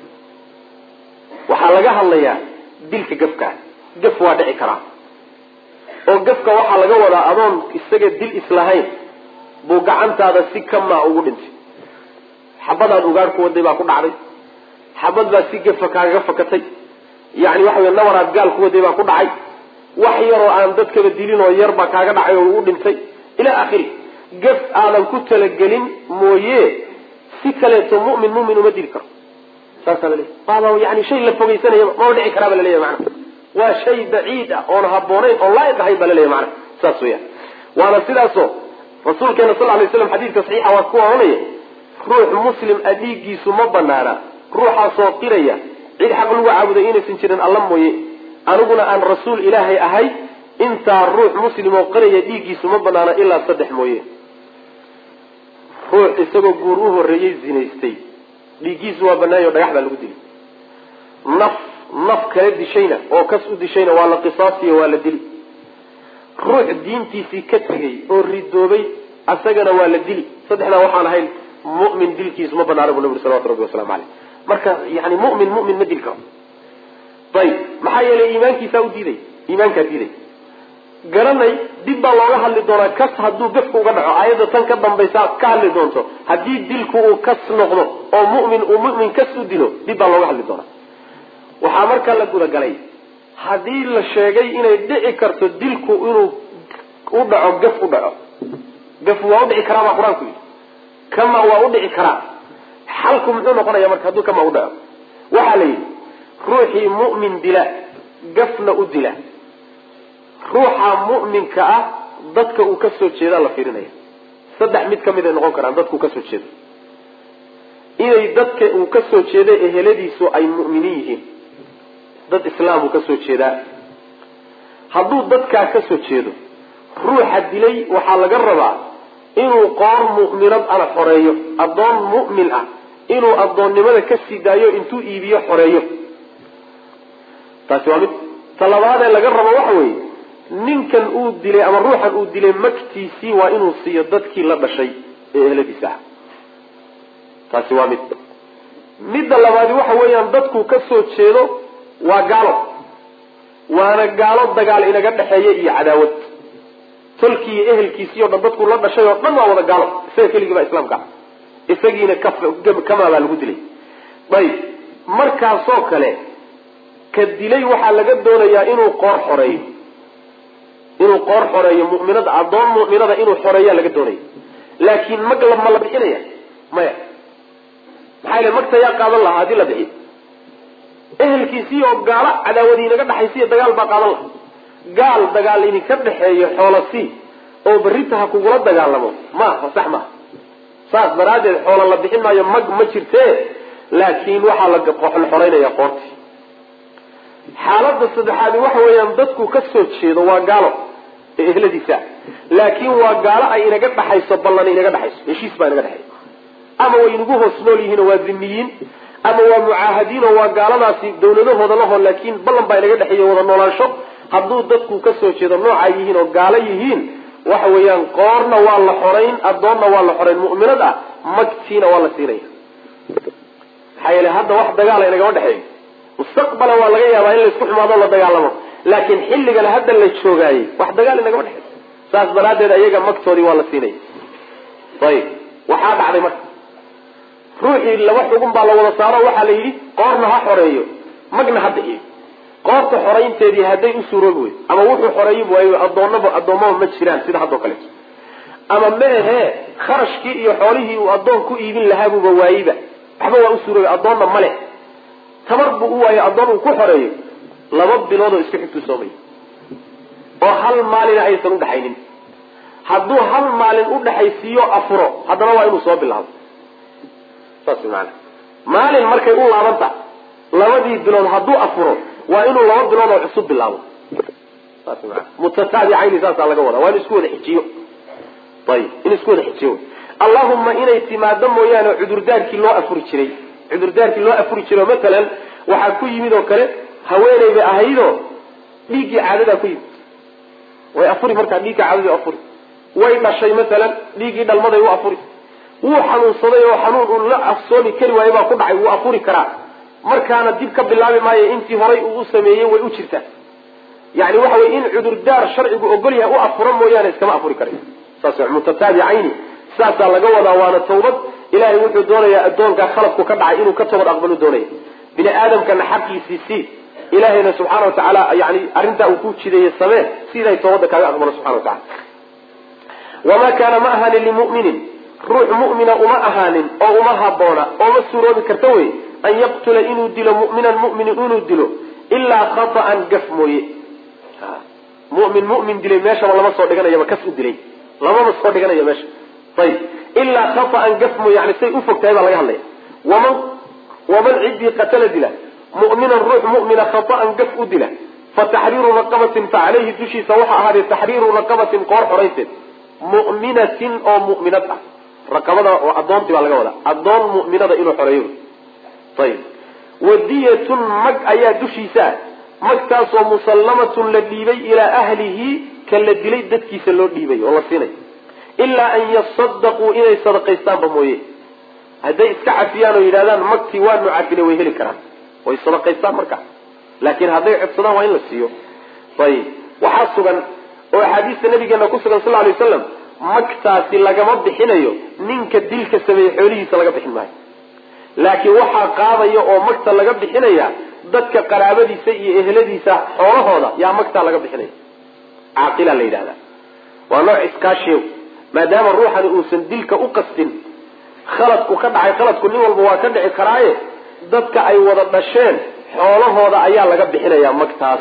Speaker 1: waxaa laga hadlayaa dilka gafkaa gaf waa dhici karaa oo gafka waxaa laga wadaa adoon isaga dil islahayn buu gacantaada si kamaa ugu dhintay xabadaad ugaar ku waday baa ku dhacday xabad baa si gafa kaagaga fakatay yani waxa wey nabaraad gaal ku waday baa ku dhacay wax yaroo aan dadkaba dilin oo yar baa kaaga dhacay oo u dhintay ilaa akhiri gaf aadan ku talagelin mooye si kaleeto mumin mumin uma dili karo saasaa laleeya waaba yani shay la fogeysanaya mama dhici karaa ba laleeya maana waa shay baciid ah oon haboonayn oon laa'iq ahayn baa laleeya maana saas weyaan waana sidaasoo rasuulkeena sal lay slam xadiidka saxiixa waa ku oranaya ruux muslim a dhiiggiisu ma banaana ruuxaasoo qiraya cid xaq lagu caabuday inaysan jirin alla mooye aniguna aan rasuul ilaahay ahay intaa ruux muslim oo qiraya dhiiggiisu ma banaana ilaa saddex mooye ruux isagoo guur u horreeyey zinaystay dhiiggiisu waa banaanyo dhagax baa lagu dili naf naf kala dishayna oo kas u dishayna waa la qisaasiyo waa la dili ruux diintiisii ka tegay oo ridoobay asagana waa la dili saddexdaa waxaan ahayn mu'min dilkiisu ma banaana bu nabi salawatu rabbi waslamu caleyh marka yani mu'min mu'min ma dili karo ayib maxaa yeelay iimaankiisaa u diiday iimaankaa diiday garanay dib baa looga hadli doonaa kas hadduu gafka uga dhaco aayadda tan ka dambaysa ka hadli doonto haddii dilku uu kas noqdo oo mu'min uu mu'min kas u dilo dib baa looga hadli doonaa waxaa markaa la gudagalay haddii la sheegay inay dhici karto dilku inuu u dhaco gaf u dhaco gaf waa udhici karaa baa qur-aanku yidhi kama waa udhici karaa xalku muxuu noqonaya marka hadduu kama u dhaco waxaa la yidhi ruuxii mu'min dila gafna u dila ruuxa mu'minka ah dadka uu ka soo jeedaa la fiirinaya saddex mid kamid ay noqon karaan dadka uu ka soo jeedo inay dadka uu ka soo jeeda eheladiisu ay mu'miniin yihiin dad islaamuu ka soo jeedaa hadduu dadkaa ka soo jeedo ruuxa dilay waxaa laga rabaa inuu qoor mu'minad ana xoreeyo addoon mu'min ah inuu addoonnimada ka sii daayo intuu iibiyo xoreeyo taasi waa mid talabaadee laga rabo waxa weeye ninkan uu dilay ama ruuxan uu dilay magtiisii waa inuu siiyo dadkii la dhashay ee eheladiisa ah taasi waa mid midda labaadi waxa weeyaan dadku ka soo jeedo waa gaalo waana gaalo dagaal inaga dhexeeya iyo cadaawad tolkii iyo ehelkiisii o dhan dadku la dhashay oo dhan waa wada gaalo isaga keligii baa islaamka isagiina kamaa baa lagu dilay ayib markaasoo kale ka dilay waxaa laga doonayaa inuu qoor xoreeyo inuu qoor xoreeyo muminada addoon mu'minada inuu xoreeyaa laga doonaya laakiin mag ma la bixinaya maya maxaa yele magta yaa qaadan lahaa haddii la bixiyo ehelkiisii oo gaalo cadaawadi inaga dhexaysiiyo dagaal baa qaadan lahaa gaal dagaal idinka dhexeeyo xoolasi oo berrita ha kugula dagaalamo maaha sax maaha saas daraaddeed xoola la bixin maayo mag ma jirtee laakiin waxaa la xoreynaya qoorti xaaladda saddexaadi waxa weeyaan dadku ka soo jeedo waa gaalo ee ehladiisa laakiin waa gaalo ay inaga dhaxayso ballan inaga dhexayso heshiis baa inaga dhexeeya ama way inagu hoos nool yihiin oo waa dhimiyiin ama waa mucaahadiin oo waa gaaladaasi dawladahooda laho laakiin ballan baa inaga dhexeeya wada noolaansho hadduu dadku ka soo jeedo noocaa yihiin oo gaalo yihiin waxa weeyaan qoorna waa la xorayn addoonna waa la xorayn mu'minad ah magtiina waa la siinaya maxaa yeele hadda wax dagaala inagama dhexeeyo mustaqbalan waa laga yaabaa in laysku xumaado la dagaalamo laakiin xilligan hadda la joogaayey wax dagaal inagama dhexeeyo saas daraaddeed ayaga magtoodii waa la siinaya ayib waxaa dhacday marka ruuxii laba xugun baa la wada saaro waxaa la yidhi qoorna ha xoreeyo magna ha bixiyo qoorta xoraynteedii hadday u suuroobi wey ama wuxuu xoreeyi waayo adoonaba addoommaba ma jiraan sida haddao kaleeto ama ma ahee kharashkii iyo xoolihii uu addoon ku iibin lahaabuuba waayiba waxba waa u suuroobi addoonna ma leh tabar buu u waayo addoon uu ku xoreeyo laba bilood oo isku xigtuu soomay oo hal maalina aysan udhaxaynin hadduu hal maalin udhaxaysiiyo afuro haddana waa inuu soo bilaabo saas maana maalin markay u laabanta labadii bilood hadduu afuro waa inuu laba bilood oo cusub bilaabo saas maana mutataabicayni saasaa laga wadaa waa in isku wada xijiyo ayib in isku wada xijiyo allahuma inay timaado mooyaane cudurdaarkii loo afuri jiray cudurdaarkii loo afuri jiray oo matalan waxaa ku yimid oo kale haweeney bay ahaydoo dhiiggii caadadaa ku yimid way afuri markaa dhiigga caadadii afuri way dhashay matalan dhiiggii dhalmaday u afuri wuu xanuunsaday oo xanuun uu la afsoomi kari waayo baa ku dhacay wuu afuri karaa markaana dib ka bilaabi maayo intii horay uu u sameeyey way u jirtaa yani waxa wey in cudurdaar sharcigu ogol yahay u afuro mooyaane iskama afuri karayo saas mutataabicayni saasaa laga wadaa waana tawbad ilahay wuxuu doonayaa addoonkaa khaladku ka dhacay inuu ka toobad aqbalu doonaya bini aadamkana xaqiisii sii ilahayna subxaana watacaala yani arrintaa uu ku jideeye samee si ilahay toobadda kaaga aqbalo subxana watacala wamaa kaana ma ahaanin limuminin ruux mu'mina uma ahaanin oo uma haboona ooma suuroobi karta wey an yaqtula inuu dilo mu'minan mu'min inuu dilo ilaa khata'an gaf mooye mumin mumin dilay meeshaba lama soo dhiganayaba kas u dilay lamama soo dhiganayo meesha ayib ilaa khata'an gaf mooye yani say ufog tahay baa laga hadlaya waman waman ciddii qatala dila mu'minan ruux mu'mina khata'an gaf u dila fa taxriiru raqabatin fa caleyhi dushiisa waxaa ahaaday taxriiru raqabatin qoor xoraynteed mu'minatin oo mu'minad ah raqabada oo addoontii baa laga wadaa addoon mu'minada inuu xoreeyo ayib wadiyatun mag ayaa dushiisa magtaasoo musallamatun la dhiibay ilaa ahlihi ka la dilay dadkiisa loo dhiibay oo la siinay ilaa an yasadaquu inay sadaqaystaanba mooye hadday iska cafiyaan oo yidhahdaan magtii waanu cafinay way heli karaan way sadaqaystaan markaa laakiin hadday codsadaan waa in la siiyo ayib waxaa sugan oo axaadiista nabigeena ku sugan sal ly waslam magtaasi lagama bixinayo ninka dilka sameeyey xoolihiisa laga bixin maayo laakiin waxaa qaadaya oo magta laga bixinaya dadka qaraabadiisa iyo ehladiisa xoolahooda yaa magtaa laga bixinaya caaqila la yidhahda waa nooc iskaashiyo maadaama ruuxani uusan dilka u qastin khaladku ka dhacay khaladku nin walba waa ka dhici karaaye dadka ay wada dhasheen xoolahooda ayaa laga bixinaya magtaas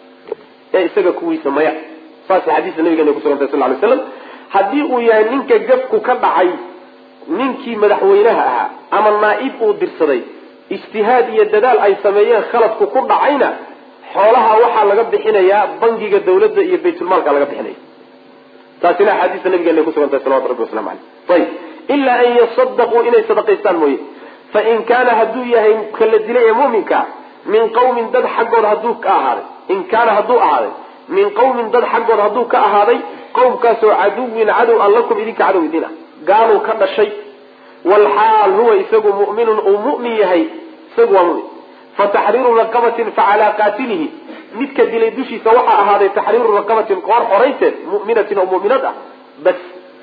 Speaker 1: ee isaga kuwiisa maya saas xadiista nabigeena kusugantay sal lay slam haddii uu yahay ninka gafku ka dhacay ninkii madaxweynaha ahaa ama naa-ib uu dirsaday ijtihaad iyo dadaal ay sameeyeen khaladku ku dhacayna xoolaha waxaa laga bixinayaa bangiga dawladda iyo baytulmaalka laga bixinaya taasina axaadiista nabigeena kusugantahay salawatu rabbi waslamu aleyh ayib ilaa an yasadaquu inay sadaqaystaan mooye fain kaana hadduu yahay kala dilay ee muminka min qawmin dad xaggood hadduu ka ahaaday in kaana hadduu ahaaday min qawmin dad xaggood hadduu ka ahaaday qowmkaasoo caduwin cadow an lakum idinka cadow idin ah gaaluu ka dhashay walxaal huwa isagu mu'minun uu mu'min yahay isagu waa mumin fa taxriiru raqabatin fa calaa qaatilihi midka dilay dushiisa waxaa ahaaday taxriiru raqabatin qoor xoraynteed mu'minatin oo mu'minad ah bas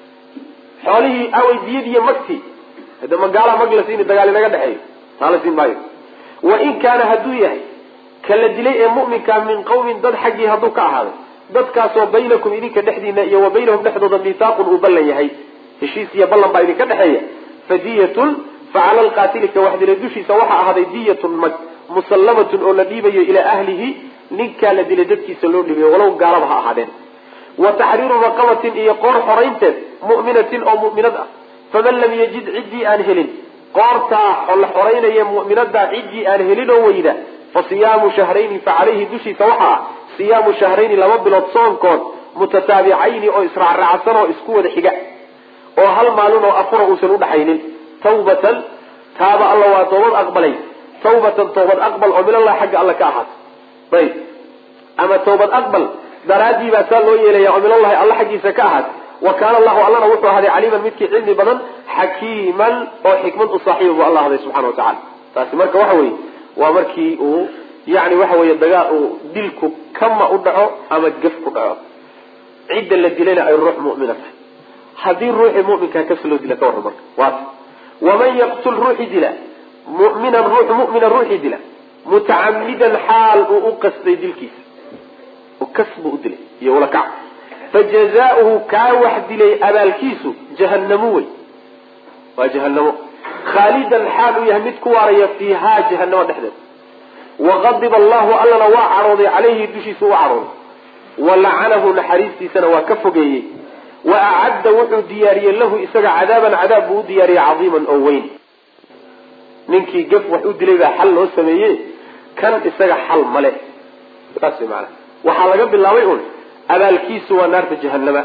Speaker 1: xoolihii awey diyadiiyo magtii hade magaala mag la siini dagaal inaga dhexeeyo taa la siin maayo wain kaana hadduu yahay ka la dilay ee mu'minka min qawmin dad xaggii hadduu ka ahaaday dadkaasoo baynakum idinka dhexdiina iyo wa baynahum dhexdooda miihaaqun uu ballan yahay heshiis iyo ballan baa idinka dhexeeya fadiyatun facala alqaatili ka wax dilay dushiisa waxaa ahaaday diyatun mag musallamatun oo la dhiibayo ilaa ahlihi ninkaa la dilay dadkiisa loo dhiibayo walow gaalaba ha ahaadeen wa taxriiru raqabatin iyo qoor xoraynteed mu'minatin oo mu'minad ah faman lam yajid ciddii aan helin qoortaa la xoraynaya mu'minadaa ciddii aan helin oo weyda fa siyaamu shahrayni fa calayhi dushiisa waxaa ah siyaamu shahrayni laba bilood soonkood mutataabicayni oo israacraacsan oo isku wada xiga oo hal maalin oo afura uusan udhaxaynin tawbatan taaba alla waa toobad aqbalay tawbatan toobad aqbal oo minallahi xagga alla ka ahaat ayb ama tawbad aqbal daraaddii baa saa loo yeelaya oo minallahi alla xaggiisa ka ahaat wa kaana allahu allana wuxuu ahaaday caliiman midkii cilmi badan xakiiman oo xikmad u saaxiiba buu alla ahday subxana wa tacala taasi marka waxa weye waa markii uu yani waxa weye dagaal uu dilku kama u dhaco ama gef ku dhaco cidda la dilayna ay ruux mu'mina tahay haddii ruuxii muminkaa kas loo dila ka warran marka waata waman yaqtul ruuxi dila muminan ruux mumina ruuxii dila mutacamidan xaal uu u qastay dilkiisa kas buu u dilay iyo ulakac fajazaauhu kaa wax dilay abaalkiisu jahanamo wey waa jahanamo khaalidan xaal uu yahay mid ku waaraya fiihaa jahanamo dhexdeeda waqadiba allahu allana waa cadhooday caleyhi dushiisa u cadhooday wa lacanahu naxariistiisana waa ka fogeeyey wa acadda wuxuu diyaariyey lahu isaga cadaaban cadaab buu u diyaariyey cadiiman oo weyn ninkii gaf wax u dilay baa xal loo sameeye kan isaga xal male saas way maanaa waxaa laga bilaabay un abaalkiisu waa naarta jahanama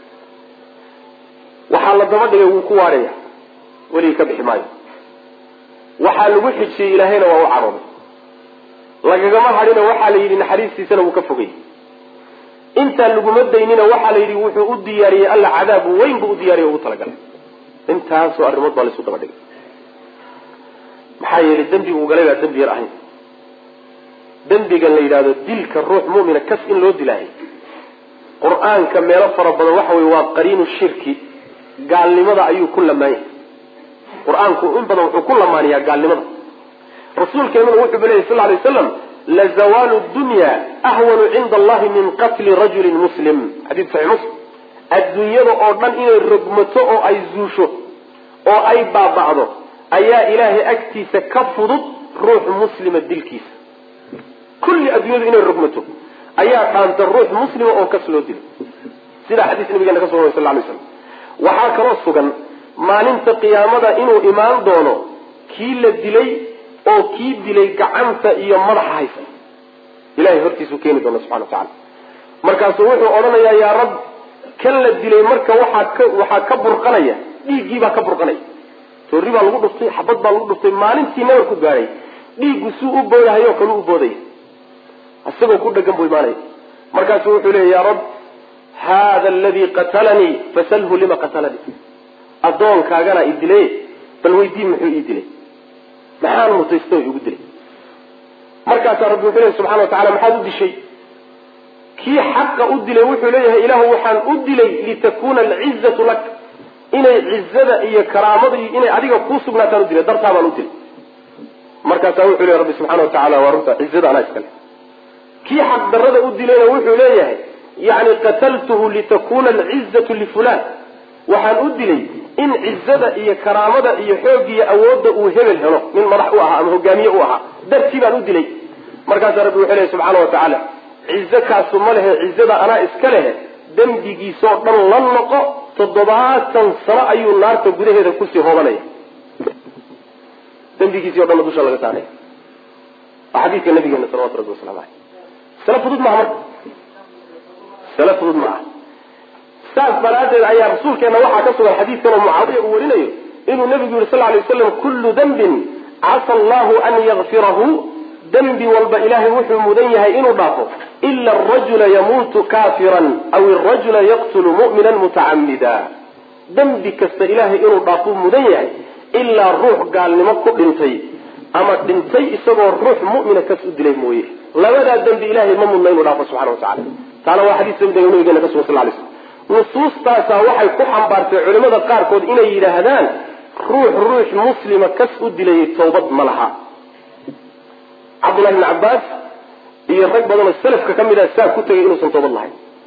Speaker 1: waxaa la daba dhigay wuu ku waarhaya weligii ka bixi maayo waxaa lagu xijiyey ilaahayna waa u cadhooday lagagama hadhina waxaa la yidhi naxariistiisana wuu ka fogay intaan laguma daynina waxaa la yidhi wuxuu u diyaariyey alla cadaab weyn buu u diyaariye ugu talagalay intaasoo arrimood baa laisu daba dhigay maxaa yeelay dembiga uu galay baa dembi yar ahayn dembigan la yidhahdo dilka ruux mu'mina kas in loo dilaayo qur-aanka meelo fara badan waxa weye waa qariinu shirki gaalnimada ayuu ku lamaanyay qur-aanku in badan wuxuu ku lamaaniyaa gaalnimada rasuulkeenuna wuxuu baleyay sal lay waslam lazawaalu dunya ahwanu cinda allahi min qatli rajulin muslim xadiid saxix muslim adduunyada oo dhan inay rogmato oo ay zuusho oo ay baaba'do ayaa ilaahay agtiisa ka fudud ruux muslima dilkiisa kulli adduunyadu inay rogmato ayaa dhaanta ruux muslima oo kas loo dilo sidaa xadiis nabigeena ka sugan way sal lay slam waxaa kaloo sugan maalinta qiyaamada inuu imaan doono kii la dilay oo kii dilay gacanta iyo madaxa haysa ilahay hortiisuu keeni doona subxana wa tacala markaasuu wuxuu odhanayaa yaa rab kan la dilay marka waxaa ka waxaa ka burqanaya dhiiggii baa ka burqanaya toorri baa lagu dhuftay xabad baa lagu dhuftay maalintii nabar ku gaadhay dhiiggu suu u boodahayo kalu u boodaya isagoo ku dhegan buu imaanaya markaasuu wuxuu leeya ya rab hada aladii qatalanii fasalhu lima qatalanii addoonkaagana i dilay bal weydii muxuu ii dilay maxaan mutaysto igu dilay markaasaa rabbi wuxuu leeyahy subxana wa tacala maxaad u dishay kii xaqa u dilay wuxuu leeyahay ilaahu waxaan u dilay litakuna alcizatu lak inay cizada iyo karaamada iyo inay adiga kuu sugnaataan u dilay dartaa baan u dilay markaasaa wuxuu leeyahy rabbi subxana wa tacala waa runta cizada anaa iskale kii xaq darada u dilayna wuxuu leeyahay yani qataltuhu litakuna alcizatu lifulan waxaan u dilay in cizada iyo karaamada iyo xoogiyo awoodda uu hebel helo nin madax u ahaa ama hogaamiye u ahaa dartii baan u dilay markaasaa rabbi wuxuu lehy subxaana wa tacaala cizo kaasu ma lehe cizada anaa iska lehe dembigiisoo dhan la noqo toddobaatan sano ayuu naarta gudaheeda kusii hoobanaya dembigiisii o dhanna dusha laga saaraya waa xadiidka nabigeena salawatu rabbi waslamu aleyh sala fudud maaha marka sala fudud ma aha saas daraaddeed ayaa rasuulkeena waxaa ka sugan xadiidkan oo mucaawiya uu warinayo inuu nabigu yihi sal lay waslam kullu dembin casa allahu an yakfirahu dembi walba ilaahay wuxuu mudan yahay inuu dhaafo ila arajula yamuutu kafiran aw arajula yaqtulu mu'minan mutacamida dembi kasta ilaahay inuu dhaafuu mudan yahay ilaa ruux gaalnimo ku dhintay ama dhintay isagoo ruux mu'mina kas u dilay mooye labadaa dembi ilaahay ma mudna inuu dhaafo subxana wa tacala taana waa xadiis sabida nabigeena ka sugan sal lay slam nusuustaasaa waxay ku xambaartay culimada qaarkood inay yidhaahdaan ruux ruux muslima kas u dilayay tawbad ma laha cabdullahi bni cabbaas iyo rag badanoo salafka ka mid ah saa ku tegay inuusan toobad lahayn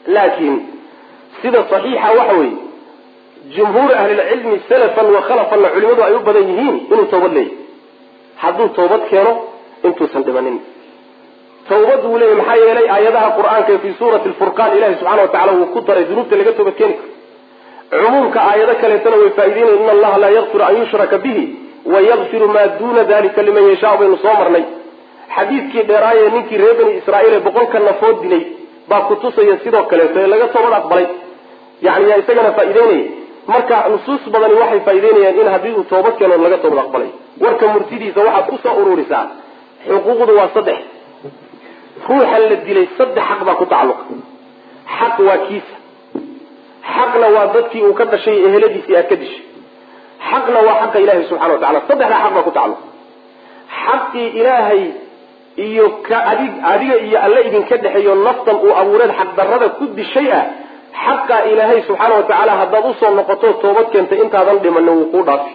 Speaker 1: laakiin sida saxiixa waxa weeye jumhuur ahlilcilmi salafan wa khalafanna culimadu ay u badan yihiin inuu toobad leeyahy hadduu toobad keeno intuusan dhimanin tawbad buu leeyahy maxaa yeelay aayadaha qur-aanka ee fii suurati lfurqaan ilahi subxana wa tacala wuu ku daray dunuubta laga toobad keeni karo cumuumka aayado kaleetana way faa'ideynaya in allaha laa yakfiru an yushraka bihi wayakfiru maa duuna dalika liman yashaa baynu soo marnay xadiidkii dheeraayee ninkii reer bani israa'iil ee boqolka nafood dilay baa kutusaya sidoo kaleeto ee laga toobad aqbalay yani yaa isagana faa'ideynaya marka nusuus badani waxay faa'ideynayaan in haddii uu toobad keeno laga toobad aqbalay warka murtidiisa waxaad kusoo ururisaa xuquuqdu waa saddex ruuxan la dilay saddex xaq baa ku tacalluqa xaq waa kiisa xaqna waa dadkii uu ka dhashay eheladiisii aad ka dishay xaqna waa xaqa ilaahay subxana wa tacala saddexdaa xaq baa ku tacalluqa xaqii ilaahay iyo ka adig adiga iyo alle idinka dhexeeyo naftan uu abuureed xaqdarrada ku dishay ah xaqa ilaahay subxaana wa tacaala haddaad usoo noqoto toobad keentay intaadan dhimanin wuu kuu dhaafi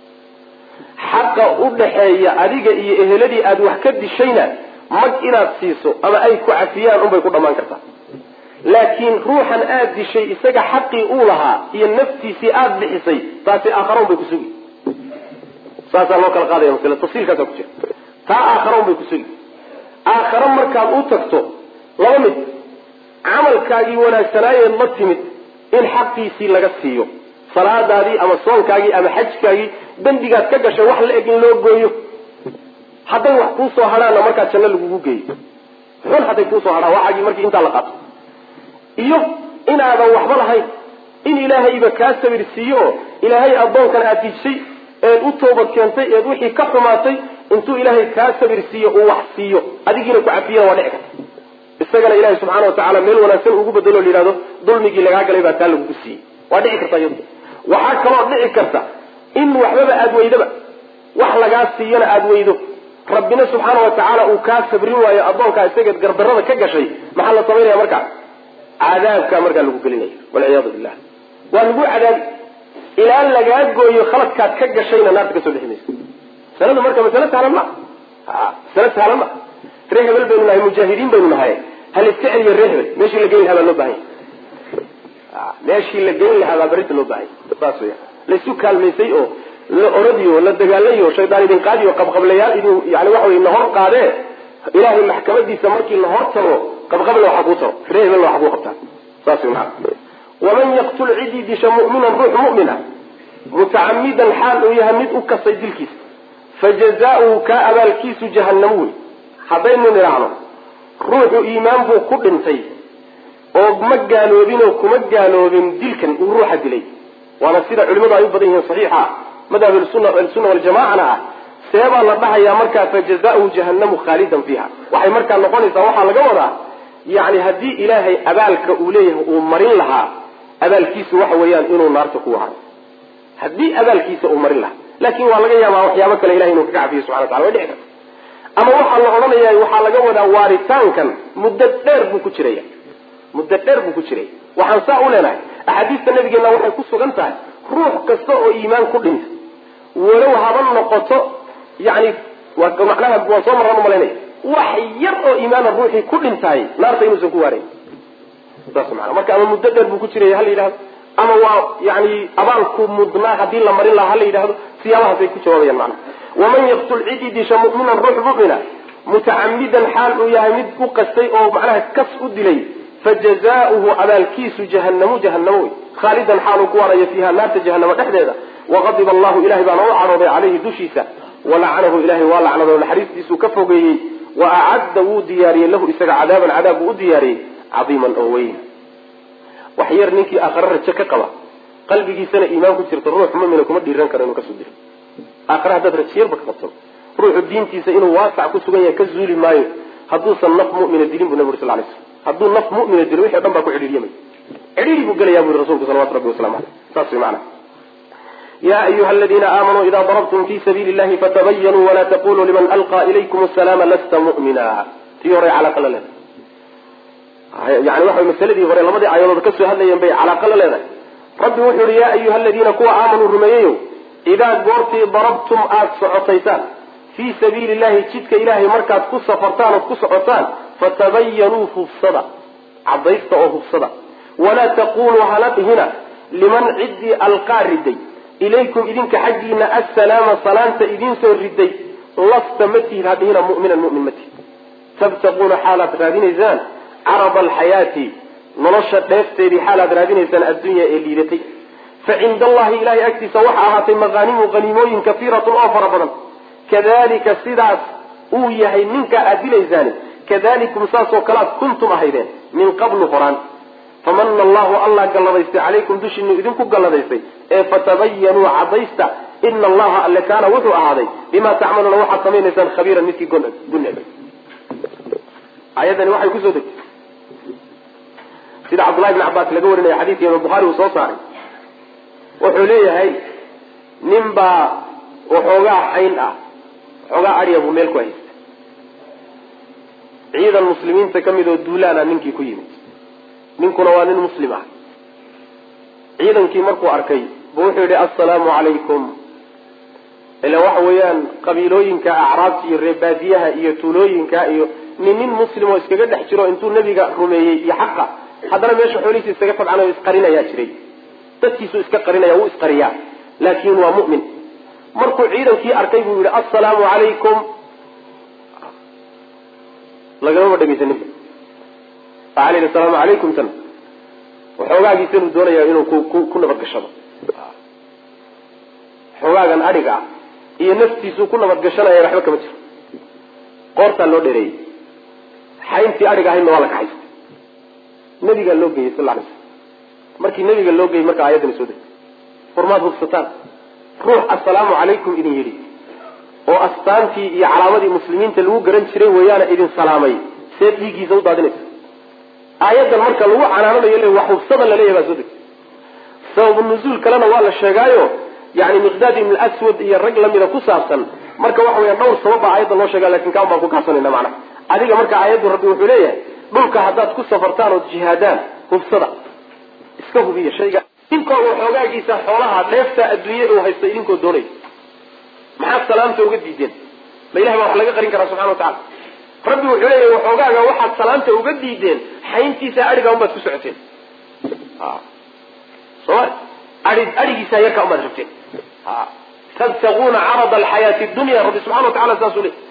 Speaker 1: xaqa u dhaxeeya adiga iyo eheladii aad wax ka dishayna mag inaad siiso ama ay ku cafiyaan unbay ku dhammaan kartaa laakiin ruuxan aad dishay isaga xaqii uu lahaa iyo naftiisii aada bixisay taasi aakhara un bay ku sugi saasaa loo kala qaadaya masle tafsiilkaasa ku jira taa aakhara un bay ku sugi aakhare markaad u tagto laba mid camalkaagii wanaagsanaayeed la timid in xaqiisii laga siiyo salaadaadii ama soonkaagii ama xajkaagii dembigaad ka gashay wax la eg in loo gooyo hadday wax kuusoo hadhaanna markaa janno lagugu geeyo xun hadday kuusoo hadhaan waxaagii markii intaa la qaato iyo inaadan waxba lahayn in ilaahayba kaa sabir siiyo oo ilaahay addoonkan aad dijsay eed u toobad keentay eed wixii ka xumaatay intuu ilaahay kaa sabir siiyo uu wax siiyo adigiina ku cafiyana waa dhici karta isagana ilahay subxaana wa tacaala meel wanaagsan ugu bedelo la yihahdo dulmigii lagaa galay baa taa lagugu siiyey waa dhici karta iyadu waxaa kaloo dhici karta in waxbaba aada weydaba wax lagaa siiyana aada weydo rabbina subxaana wa tacaala uu kaa sabrin waayo addoonkaa isageed gardarrada ka gashay maxaa la samaynaya markaa cadaabkaa markaa lagu gelinaya walciyaadu billah waa lagu cadaabi ilaa lagaa gooyo khaladkaad ka gashayna naarta kasoo bixi maysa masaladu marka masale sahlan ma masale sahlan ma ree hebel baynu nahay mujaahidiin baynu nahay hal iska celiyo ree hebel meeshii la geyn lahaa baa loo bahan yahy meeshii la geyn lahaa baa berrinta loo bahan yahy saas weya laysu kaalmaysay oo la oradiyo la dagaalayo shaydaan idin qaadiyo qabqablayaal idin yani waxa wey nahor qaadee ilaahay maxkamadiisa markii lahor tago qabqabla waxa kuu taro ree hebelna waxa kuu qabtaa saas wey maa waman yaqtul cidii disha mu'minan ruux mu'mina mutacamidan xaal uu yahay mid u kasay dilkiisa fajazaauhu kaa abaalkiisu jahannamo wey haddaynu nidhaahno ruuxu iimaan buu ku dhintay oo ma gaaloobin oo kuma gaaloobin dilkan uu ruuxa dilay waana sida culimadu ay u badan yihiin saxiixa madhab ahlusunna waljamacana ah seebaa la dhahayaa markaa fajazaauhu jahannamu khaalidan fiiha waxay markaa noqonaysaa waxaa laga wadaa yani haddii ilaahay abaalka uu leeyahay uu marin lahaa abaalkiisu waxa weeyaan inuu naarta ku wahayo haddii abaalkiisa uu marin lahaa laakin waa laga yaabaa waxyaabo kale ilahay inuu kaga cafiyo subxana watala way dhici karta ama waxaa la odhanaya waxaa laga wadaa waaritaankan muddo dheer buu ku jiraya muddo dheer buu ku jiraya waxaan saa u leenahay axaadiista nabigeena waxay ku sugan tahay ruux kasta oo iimaan ku dhinta walow haba noqoto yani macnaha waan soo marran umalaynaya wax yar oo iimaana ruuxii ku dhintaay naarta inuusan ku waarayn saas maana marka ama muddo dheer buu ku jiraya hala yidhahdo ama waa yani abaalku mudnaa haddii la marin lahaa hala yidhahdo siyaabahaasay ku jawaabayaan macnaha waman yaqtul cidi disha mu'minan ruux mu'mina mutacamidan xaal uu yahay mid u qastay oo macnaha kas u dilay fajazaauhu abaalkiisu jahannamu jahanamo wey khaalidan xaaluu ku waaraya fiiha naarta jahanamo dhexdeeda waqadiba allahu ilahay baana u cadhooday caleyhi dushiisa walacanahu ilahay waa lacnado naxariistiisuu ka fogeeyey wa acadda wuu diyaariyey lahu isaga cadaaban cadaab buu u diyaariyey cadiiman oo weyn wax yar ninkii aakhare rajo ka qaba qalbigiisana iimaan ku jirta ruux mumina kuma dhiiran karo inuu kasoo dilo aakhare haddaad rajiyarba ka qabto ruuxu diintiisa inuu waasac ku sugan yahay ka zuuli maayo hadduusan naf mumina dilin bu nabi uri sal lay slam hadduu naf mumina dilo wixi o dhan baa ku cidhiiryamay cidhiiri buu gelaya bu yiri rasulku salawatu rabbi waslamu aleyh saas way macana ya ayuha aladiina aamanuu ida darabtum fi sabiili llahi fatabayanuu wala taquluu liman alqaa ilaykum asalaama lasta mu'mina tii hore calaaqa la leedahay yani waxa masaladii hore labadii aayadood kasoo hadlayeen bay calaaqa la leedahay rabbi wuxuu yihi ya ayuha aladiina kuwa aamanuu rumeeyeyo idaa goortii darabtum aada socotaysaan fii sabiili llahi jidka ilahay markaad ku safartaan ood ku socotaan fatabayanuu fufsada cadaysta oo hubsada walaa taquluu hala dhihina liman ciddii alqaa riday ilaykum idinka xaggiina assalaama salaanta idinsoo riday lasta ma tihid ha dhihina mu'minan mu'min ma tihid tabtaquuna xaalaad raadinaysaan carada alxayaati nolosha dheefteedii xaalaad raadinaysaan addunya ee liidatay fa cinda allahi ilahay agtiisa waxa ahaatay maqaanimu qaniimooyin kafiiratun oo fara badan kadalika sidaas uu yahay ninkaa aad dilaysaani kadalikum saasoo kale aad kuntum ahaydeen min qablu horaan famana allahu allah galladaystay calaykum dushiinu idinku galladaystay ee fatabayanuu cadaysta ina allaha alle kaana wuxuu ahaaday bima tacmaluuna waxaad samaynaysaan khabiiran midkii guneg ayadani waxay kusoo degtay sida cabdullahi bn cabaas laga warinaya xadiidka imaam buhaari uu soo saaray wuxuu leeyahay nin baa waxoogaa xayn ah waxoogaa adhiya buu meel ku haystay ciidan muslimiinta ka mid oo duulaana ninkii ku yimid ninkuna waa nin muslim ah ciidankii markuu arkay buu wuxuu yidhi assalaamu calaykum ila waxa weeyaan qabiilooyinka acraabta iyo reebaadiyaha iyo tuulooyinka iyo nin nin muslim oo iskaga dhex jiro intuu nebiga rumeeyey iyo xaqa haddana meesha xoolihiisa iskaga tabcanayo isqarinayaa jiray dadkiisu iska qarinaya wuu isqariyaa laakin waa mu'min markuu ciidankii arkay buu yihi assalaamu calaykum lagamaba dhegaysaninba waxaa la yidhi asalaamu calaykum tan waxoogaagiisa inuu doonaya inuu ku ku nabadgashado xoogaagan adhiga ah iyo naftiisuu ku nabadgashanaya waxba kama jiro qoortaa loo dheereeyey xayntii adhiga ahaydna waa la kaxaystay nabigaa loo geeyey sal alay slam markii nabiga loo geeyey markaa ayaddani soo degtay furmaad hubsataan ruux assalaamu calaykum idin yidhi oo astaantii iyo calaamadii muslimiinta lagu garan jiray weeyaana idin salaamay see dhiiggiisa u daadinaysa aayaddan marka lagu canaananayo le wax hubsada laleeyahy baa soo degtay sababu nuzuul kalena waa la sheegaayo yani miqdaad ibn aswad iyo rag lamida ku saabsan marka waxa weya dhowr sabab baa aayadda loo sheega lakin kaan baan ku kaabsanayna macnaha adiga marka aayaddu rabbi wuxuu leeyahay dhulka haddaad ku safartaan ood jihaadaan hubsada iska hubiya shayga idinkoo waxoogaagiisa xoolaha dheefta adduunye uu haysta idinkoo doonay maxaad salaamta uga diideen ma ilahay baa wax laga qarin karaa subxana watacala rabbi wuxuu leeyahay waxoogaaga waxaad salaamta uga diideen xayntiisa adhiga unbaad ku socoteen soma ai adhigiisa yarka unbaad rabteen tabtaguuna carada alxayaati dunya rabbi subxana wa tacala saasuu leey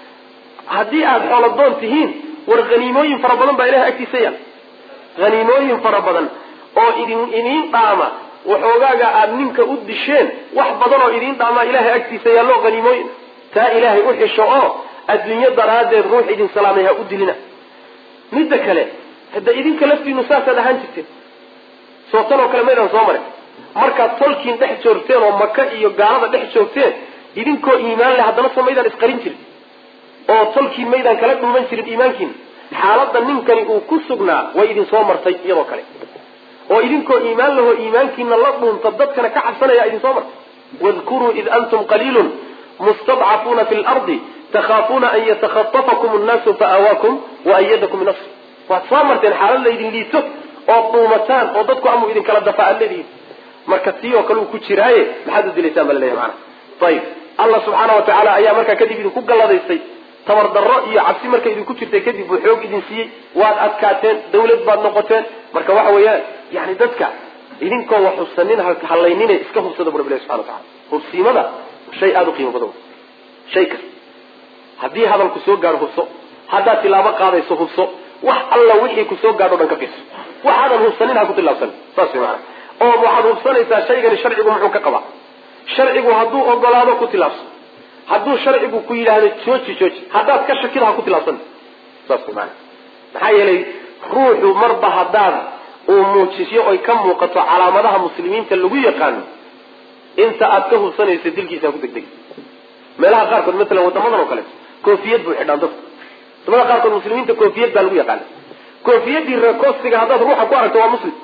Speaker 1: haddii aada xooladoon tihiin war haniimooyin fara badan baa ilahay agtiisa yaal haniimooyin fara badan oo idin idiin dhaama waxoogaaga aada ninka u disheen wax badan oo idiin dhaamaa ilahay agtiisa yaallo haniimooyin taa ilaahay u xisho oo adduunyo daraaddeed ruux idin salaamay ha u dilina midda kale hadda idinka laftiinu saasaad ahaan jirteen soo tan oo kale maydaan soo marin markaad tolkiin dhex joogteen oo maka iyo gaalada dhex joogteen idinkoo iimaan leh haddana soo maydaan isqarin jirin oo tolkiin maydaan kala dhuuman jirin iimaankiina xaaladda ninkani uu ku sugnaa way idin soo martay iyadoo kale oo idinkoo iimaan lahoo iimaankiina la dhuunta dadkana ka cabsanaya idin soo martay wadkuruu id antum qaliilun mustadcafuuna fi lardi takhaafuuna an yatakhatafakum annaasu faawaakum wa ayadakum binasri waad soo marteen xaalad laydin liito ood dhuumataan oo dadku amuu idinkala dafa aad leedihiin marka tii oo kale uu ku jiraaye maxaad u dilaysaan baa laleeyahy maana ayib allah subxaana wa tacaala ayaa markaa kadib idinku galladaystay tabardarro iyo cabsi markay idinku jirtay kadib buu xoog idin siiyey waad adkaateen dawlad baad noqoteen marka waxa weeyaan yani dadka idinkoo wax hubsanin hallaynine iska hubsada bu rabbilahi subxana wa tacala hubsiimada shay aada u qiimo badan shay kasta haddii hadalku soo gaadho hubso haddaad tilaabo qaadayso hubso wax alla wixii ku soo gaadho o dhan ka fiirso waxaadan hubsanin ha ku tilaabsan saas way maana oo waxaad hubsanaysaa shaygani sharcigu muxuu ka qabaa sharcigu hadduu ogolaado ku tilaabso hadduu sharcigu ku yidhaahdo jooji jooji haddaad ka shakida ha ku tilaabsan saas way maana maxaa yeelay ruuxu marba haddaad uu muujisyo oy ka muuqato calaamadaha muslimiinta lagu yaqaano inta aad ka hubsanaysa dilkiisa ha ku degdeg meelaha qaarkood matalan wadamadan oo kaleeto koofiyad buu xidhaan dadku wadamada qaarkood muslimiinta koofiyad baa lagu yaqaana koofiyadii reekoostiga haddaad ruuxa ku aragto waa muslim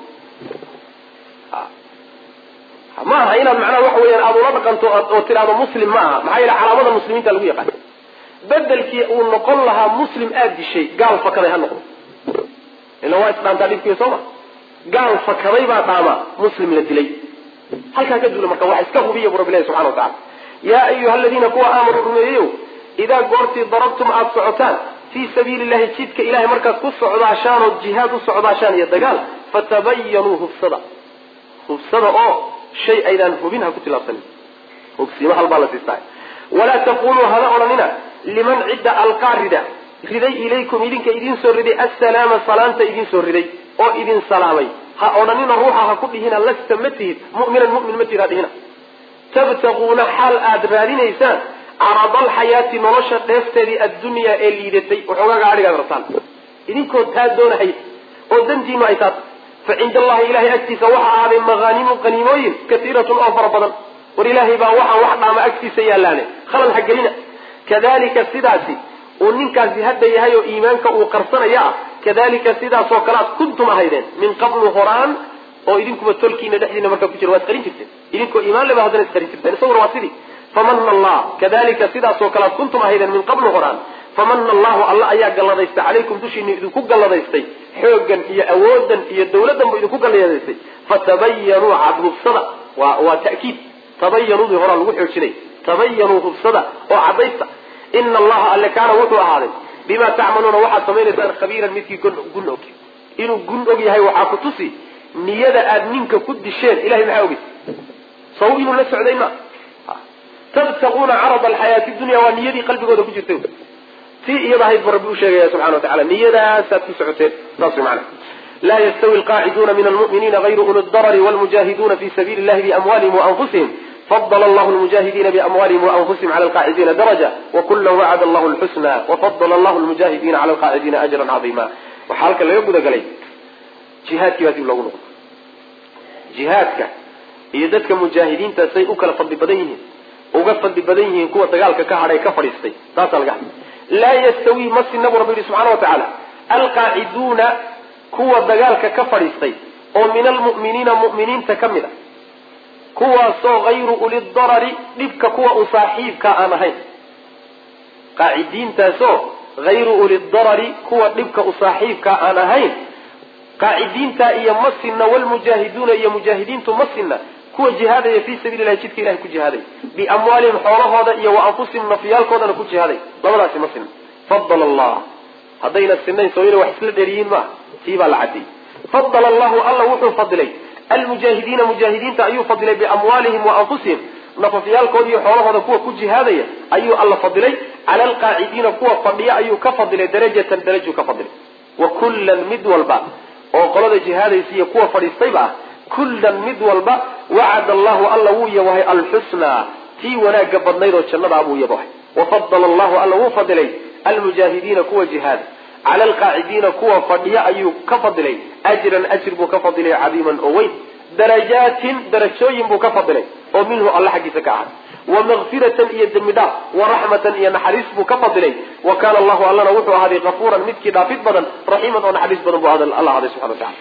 Speaker 1: ma aha inaad macnaha waxa weyaan aada ula dhaqanto oo tidhaahdo muslim ma aha maxaa yeele calaamada muslimiinta lagu yaqaana bedelkii uu noqon lahaa muslim aada dishay gaal fakaday ha noqdo ila waa isdhaantaa dhibkiiya soo ma gaal fakaday baa dhaama muslim la dilay halkaa ka duula marka wax iska hubiya bu rabbi ilahi subxana wa tacala yaa ayuha aladiina kuwa aamanuu rumeeyeyow idaa goortii darabtum aada socotaan fii sabiili llahi jidka ilahay markaad ku socdaashaan oo jihaad u socdaashaan iyo dagaal fatabayanuu hubsada hubsada oo shay aydaan hubin ha ku tilaabsanin hubsiimo halbaa la siistaa walaa taquluu hada odhanina liman cidda alqaa rida riday ilaykum idinka idiin soo riday assalaama salaanta idiin soo riday oo idin salaamay ha odhanina ruuxa ha ku dhihina lasta ma tihid mu'minan mu'min ma tihid ha dhihina tabtaquuna xaal aada raadinaysaan carada alxayaati nolosha dheefteedii addunyaa ee liidatay waxoogaaga adhigaad rabtaan idinkoo taa doonahay oo dantiinu ay taata fa cinda allahi ilahay agtiisa waxa ahaaday maqaanimu qaniimooyin katiiratun oo fara badan war ilaahay baa waxaan wax dhaama agtiisa yaallaane khalal ha gelina kadalika sidaasi uu ninkaasi hadda yahay oo iimaanka uu qarsanaya ah kadalika sidaasoo kale aad kuntum ahaydeen min qablu horaan oo idinkuba tolkiina dhexdiina markaa ku jira waad qarin jirteen idinkoo iimaan leba haddana is qarin jirteen isaguna waa sidii famana allah kadalika sidaasoo kale aad kuntum ahaydeen min qablu horaan famana allahu alla ayaa galladaystay calaykum dushiina idinku galladaystay xooggan iyo awoodan iyo dawladdanba idinku galladaystay fatabayanuu cadhubsada waa waa ta'kiid tabayanuudii horaa lagu xoojinay tabayanuu hubsada oo caddaysta ina allaha alle kaana wuxuu ahaaday bima tacmaluuna waxaad samaynaysaan khabiiran midkii gun og inuu gun og yahay waxaa ku tusi niyada aad ninka ku disheen ilahay maxaa ogeysa saw inuu la socday ma tabtaquuna carada alxayaati dunya waa niyadii qalbigooda ku jirtay tii iyada ahayd ba rabbi u sheegaya subxana wa tacala niyadaasaad ku socoteen saas way macana laa yastawi alqaaciduuna min almu'miniina gayru uli darari walmujahiduna fi sabiili illahi biamwalihim waanfusihim fadl allahu lmujahidina biamwalihim waanfusihim cala alqaacidiina daraja wakula wacada allahu lxusna wafadla allahu lmujahidina cala alqaacidiina ajran cadiima waxaa halkan laga gudagalay jihaadkii baa dib loogu noqdo jihaadka iyo dadka mujaahidiinta say u kala fadli badan yihiin uga fadli badan yihiin kuwa dagaalka ka hadhay ka fadhiistay taasaa laga hadlay laa yastawi ma sina bu rabbi yihi subxana wa tacaala alqaaciduuna kuwa dagaalka ka fadhiistay oo min almu'miniina mu'miniinta ka mid a kuwaasoo hayru uli darari dhibka kuwa u saaxiibka aan ahayn qaacidiintaasoo hayru uli darari kuwa dhibka u saaxiibka aan ahayn qaacidiinta iyo ma sinna walmujaahiduuna iyo mujaahidiintu ma sinna kuwa jihaadaya fii sabiili lahi jidka ilahay ku jihaaday biamwaalihim xoolahooda iyo wa anfusihim nafyaalkoodana ku jihaaday labadaasi ma sinna fadala allah haddayna sinayn soo ina wax isla dheeriyiin maaha tii baa la cadiyey fadala allahu alla wuxuu fadilay almujaahidiina mujaahidiinta ayuu fadilay biamwaalihim wa anfusihim nafafyaalkooda iyo xoolahooda kuwa ku jihaadaya ayuu alla fadilay cala alqaacidiina kuwa fadhiya ayuu ka fadilay darajatan darajuu ka fadilay wa kullan mid walba oo qolada jihaadaysa iyo kuwa fadhiistayba ah kullan mid walba wacada allahu alla wuu yabahay alxusnaa tii wanaagga badnayd oo jannadaa buu yabahay wafadala allahu alla wuu fadilay almujaahidiina kuwa jihaada cala alqaacidiina kuwa fadhiya ayuu ka fadilay ajran ajir buu ka fadilay cadiiman oo weyn darajaatin darajooyin buu ka fadilay oo minhu alla xaggiisa ka ahaday wa makfiratan iyo dembi dhaaf wa raxmatan iyo naxariis buu ka fadilay wa kaana allahu allana wuxuu ahaaday kafuuran midkii dhaafid badan raxiiman oo naxariis badan buu alla ahaaday subxana watacala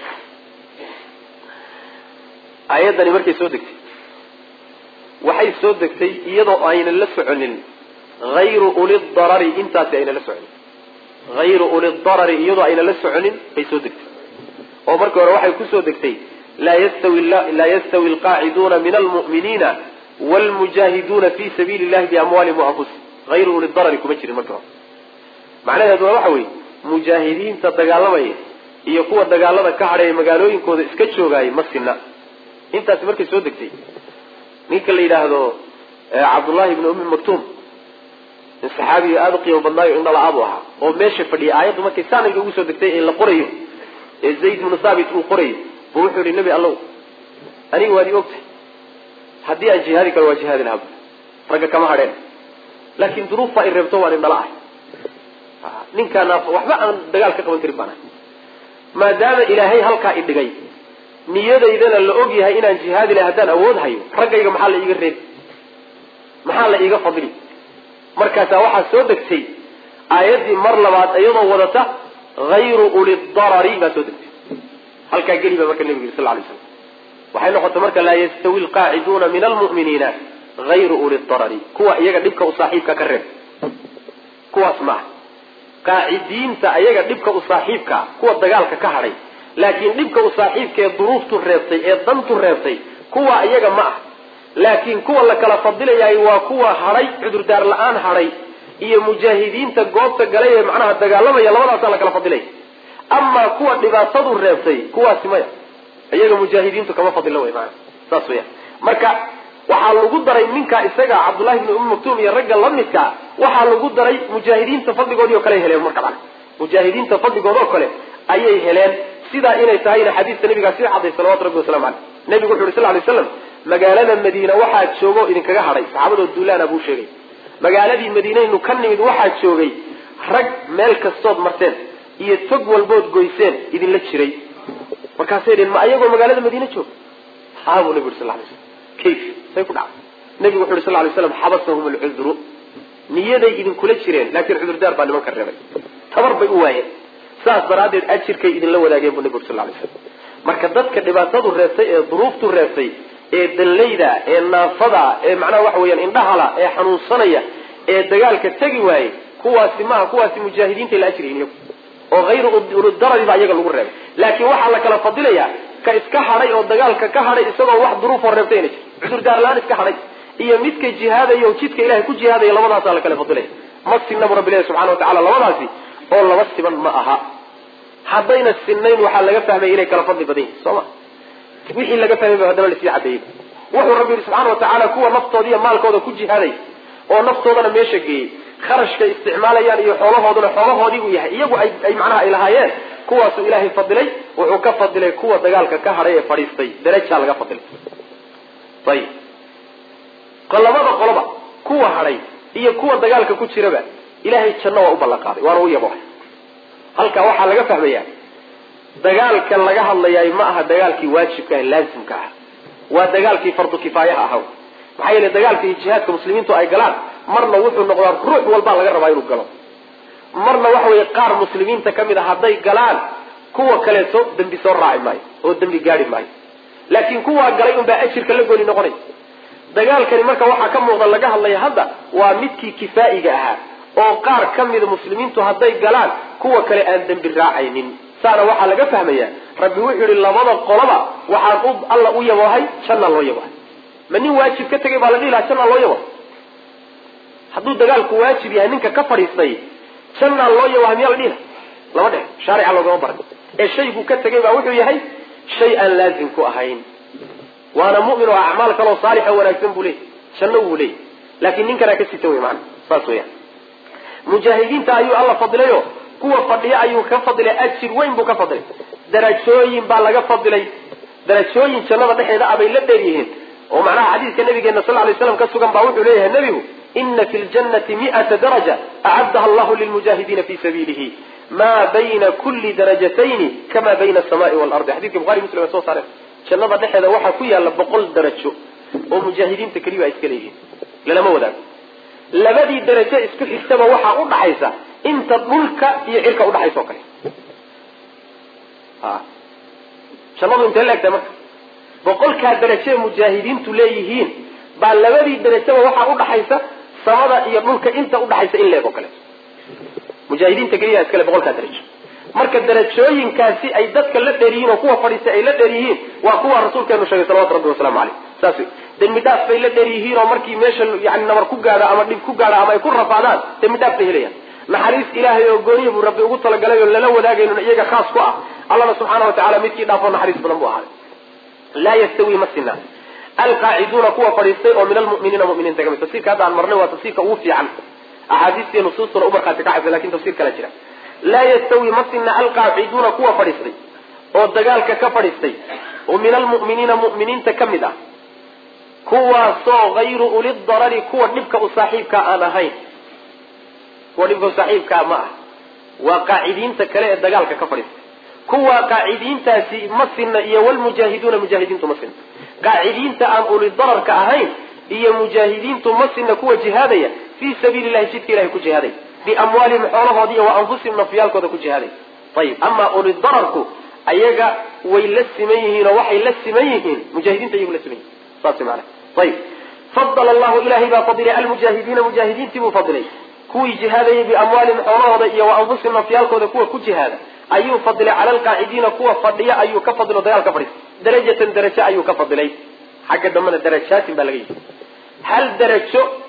Speaker 1: aayaddani markay soo degtay waxay soo degtay iyadoo aynan la soconin hayru uli darari intaasi aynan la soconin hayru uli darari iyadoo aynan la soconin bay soo degtay oo markii hore waxay kusoo degtay laa yastawi laa yastawi alqaaciduuna min almu'miniina wlmujaahiduuna fi sabiili llahi biamwaalihim waanfusihim hayru uli darari kuma jirin markii hore macnaheedu waa waxa weeye mujaahidiinta dagaalamaya iyo kuwa dagaalada ka hadhaya magaalooyinkooda iska joogaayay ma sinna intaasi markay soo degtay ninka la yidhaahdo cabdullahi ibni ummi maktuum nin saxaabiga aada u qiimo badnaayo indhala-aabuu ahaa oo meesha fadhiyay aayaddu markay saanayga ugu soo degtay ee la qorayo ee zayd ibnu thaabit uu qorayo buu wuxuu yihi nebi allow aniga waad i ogtahay haddii aan jihaadi karo waa jihaadi lahaa ragga kama hadheen laakiin duruufbaa i reebto waan indhala ahay ninkaana waxba aan dagaal ka qaban karin baan ahay maadaama ilaahay halkaa i dhigay niyadaydana la og yahay inaan jihaadi lahay haddaan awood hayo raggayga maxaa la iiga reebi maxaa la iiga fadli markaasaa waxaa soo degtay aayaddii mar labaad iyadoo wadata hayru uli darari baa soo degtay halkaa geli baa marka nebiga sal lay slam waxay noqotay marka laa yastawi alqaaciduuna min almu'miniina hayru uli darari kuwa iyaga dhibka u saaxiibka ka reeb kuwaas maaha qaacidiinta ayaga dhibka u saaxiibka kuwa dagaalka ka hadhay laakiin dhibka u saaxiibka ee duruuftu reebtay ee dantu reebtay kuwa iyaga ma ah laakiin kuwa la kala fadilayahay waa kuwa hadhay cudurdaar la-aan hadhay iyo mujaahidiinta goobta galay ee macnaha dagaalamaya labadaasaa la kala fadilaya amaa kuwa dhibaatadu reebtay kuwaasi maya iyaga mujaahidiintu kama fadilo wey maana saas weya marka waxaa lagu daray ninka isaga cabdullahi bni umi maktuum iyo ragga lamidkaa waxaa lagu daray mujaahidiinta fadligoodii oo kale ay heleen marka mana mujaahidiinta fadligood oo kale ayay heleen sidaa inay tahayna xadiiska nabigaa sii cadday salawatu rabbi wasalamu caleyh nabigu wuxu uhi sal lay slam magaalada madiina waxaa joogo idinkaga hadhay saxaabadoo duulaana buu sheegay magaaladii madiinaynu ka nimid waxaa joogay rag meel kastood marteen iyo tog walbood goyseen idinla jiray markaasay dheen ma ayagoo magaalada madiine jooga haa buu nabi uri sal lay slam kayf say ku dhacday nabigu wuxu uhi sal lay slam xabasahum alcudru niyaday idinkula jireen laakiin cudurdaar baa nimanka reebay tabar bay u waayeen saas daraaddeed ajirkay idinla wadaageen buu nabi uri sal lay slam marka dadka dhibaatadu reebtay ee duruuftu reebtay ee danlayda ee naafada ee macnaha waxa weeyaan indhahala ee xanuunsanaya ee dagaalka tegi waayey kuwaasi maaha kuwaasi mujaahidiinta la ajriyin iyagu oo hayru urudaradi baa iyaga lagu reebay laakiin waxaa la kala fadilayaa ka iska hadhay oo dagaalka ka hadhay isagoo wax duruufoo reebtay ina jir cudurdaar la-aan iska hadhay iyo midka jihaadaya oo jidka ilahay ku jihaadaya labadaasaa la kala fadilaya ma sinabu rabbi ilahi subxana watacala labadaasi oo laba siban ma aha haddayna sinayn waxaa laga fahmaya inay kala fadli badan yihin soo ma wixii laga fahmay ba haddana lasii cadeeyey wuxuu rabbi yihi subxana watacaala kuwa naftooda iyo maalkooda ku jihaaday oo naftoodana meesha geeyey kharashka isticmaalayaan iyo xoolahooduna xoolahoodii uu yahay iyagu ay ay macnaha ay lahaayeen kuwaasuu ilaahay fadilay wuxuu ka fadilay kuwa dagaalka ka hadhay ee fadhiistay darajaa laga fadilay ayib labada qoloba kuwa hadhay iyo kuwa dagaalka ku jiraba ilaahay janno waa u ballan qaaday waana u yabohay halkaa waxaa laga fahmayaa dagaalka laga hadlayaay ma aha dagaalkii waajibka ah laasimka ah waa dagaalkii fardu kifaayaha ahaw maxaa yeele dagaalka iyo jihaadka muslimiintu ay galaan marna wuxuu noqdaa ruux walbaa laga rabaa inuu galo marna waxa weeye qaar muslimiinta kamid a hadday galaan kuwa kaleeto dembi soo raaci maayo oo dembi gaadi maayo laakiin kuwaa galay unbaa ajirka la gooni noqonay dagaalkani marka waxaa ka muuqda laga hadlaya hadda waa midkii kifaa'iga ahaa oo qaar ka mida muslimiintu hadday galaan kuwa kale aan dembi raacaynin saana waxaa laga fahmaya rabbi wuxuu yihi labada qoloba waxaan u alla u yaboohay janna loo yabohay ma nin waajib ka tegay baa la dhihi lahaa janna loo yabohay hadduu dagaalku waajib yahay ninka ka fadhiistay jannaa loo yabohay miyaa la dhihi laha lama dhe shaarica loogama baran ee shaygu ka tegay baa wuxuu yahay shay aan laazim ku ahayn waana mu'min oo acmaal kaloo saalixa wanaagsan buu leeyay janno wuu leeyay laakiin ninkanaa ka sita wey maana saas weyaan mujaahidiinta ayuu alla fadilayo kuwa fadhiya ayuu ka fadilay ajir weyn buu ka fadilay darajooyin baa laga fadilay darajooyin jannada dhexeeda abay la dheer yihiin oo macnaha xadiiska nabigeena sal lay slam ka sugan baa wuxuu leeyahay nebigu ina fi ljannati mi'ata daraja acaddaha allahu lilmujaahidiina fi sabiilihi ma bayna kulli darajatayni kama bayna asamaai waalardi xadidka buhari muslim ay soo saareen jannada dhexeeda waxaa ku yaalla boqol darajo oo mujaahidiinta keliba ay iska leeyihiin lalama wadaago labadii darajo isku xigtaba waxaa u dhaxaysa inta dhulka iyo cirka udhaxaysa oo kale a jannadu intee la egtahay marka boqolkaa darajo ee mujaahidiintu leeyihiin baa labadii darajaba waxaa udhaxaysa samada iyo dhulka inta udhaxaysa in leeg oo kale mujaahidiinta keliya iskale boqolkaa darajo marka darajooyinkaasi ay dadka la dheer yihiin oo kuwa fadhiistay ay la dheer yihiin waa kuwa rasuulkeenu sheegay salawatu rabbi wasalaamu caleyh saas wey dembi dhaaf bay la dheer yihiin oo markii meesha yani nabar ku gaadho ama dhib ku gaadho ama ay ku rafaadaan dembi dhaaf bay helayaan naxariis ilaahay oo gooniya buu rabbi ugu talagalay oo lala wadaagaynon iyaga khaas ku ah allana subxaana wa tacala midkii dhaafoo naxariis badan buu ahaaday laa yastawi ma sinaa alqaaciduuna kuwa fadhiistay oo min almu'miniina mu'miniinta kamid tafsirka hadda aan marnay waa tafsirka ugu fiican axaadiistiiyo nusuustuna u markhaati kacaysa lakin tafsir kala jira laa yastawi ma sina alqaaciduuna kuwa fadhiistay oo dagaalka ka fadhiistay oo min almu'miniina mu'miniinta ka mid ah kuwaasoo hayru uli darari kuwa dhibka u saaxiibkaa aan ahayn kuwa dhibka u saaxiibkaa ma ah waa qaacidiinta kale ee dagaalka ka fadhiistay kuwa qaacidiintaasi ma sinna iyo walmujaahiduuna mujaahidiintu ma sinna qaacidiinta aan uli dararka ahayn iyo mujaahidiintu ma sinna kuwa jihaadaya fii sabiili llahi jidka ilahay ku jihaadaya biamwaalihim xoolahoodi iyo wa anfusihim nafyaalkooda ku jihaaday ayib amaa uli dararku ayaga way la siman yihiin oo waxay la siman yihiin mujaahidiinta iyagu la siman yihin saas maana ayib fadala allahu ilahay baa fadilay almujaahidiina mujaahidiintii buu fadilay kuwii jihaadayay biamwaalihim xoolahooda iyo wa anfusihim nafyaalkooda kuwa ku jihaada ayuu fadilay cala alqaacidiina kuwa fadhiya ayuu ka fadilo dagaal ka fadhiisa darajatan darajo ayuu ka fadilay xagga dambena darajaatin baa laga yidhi hal darajo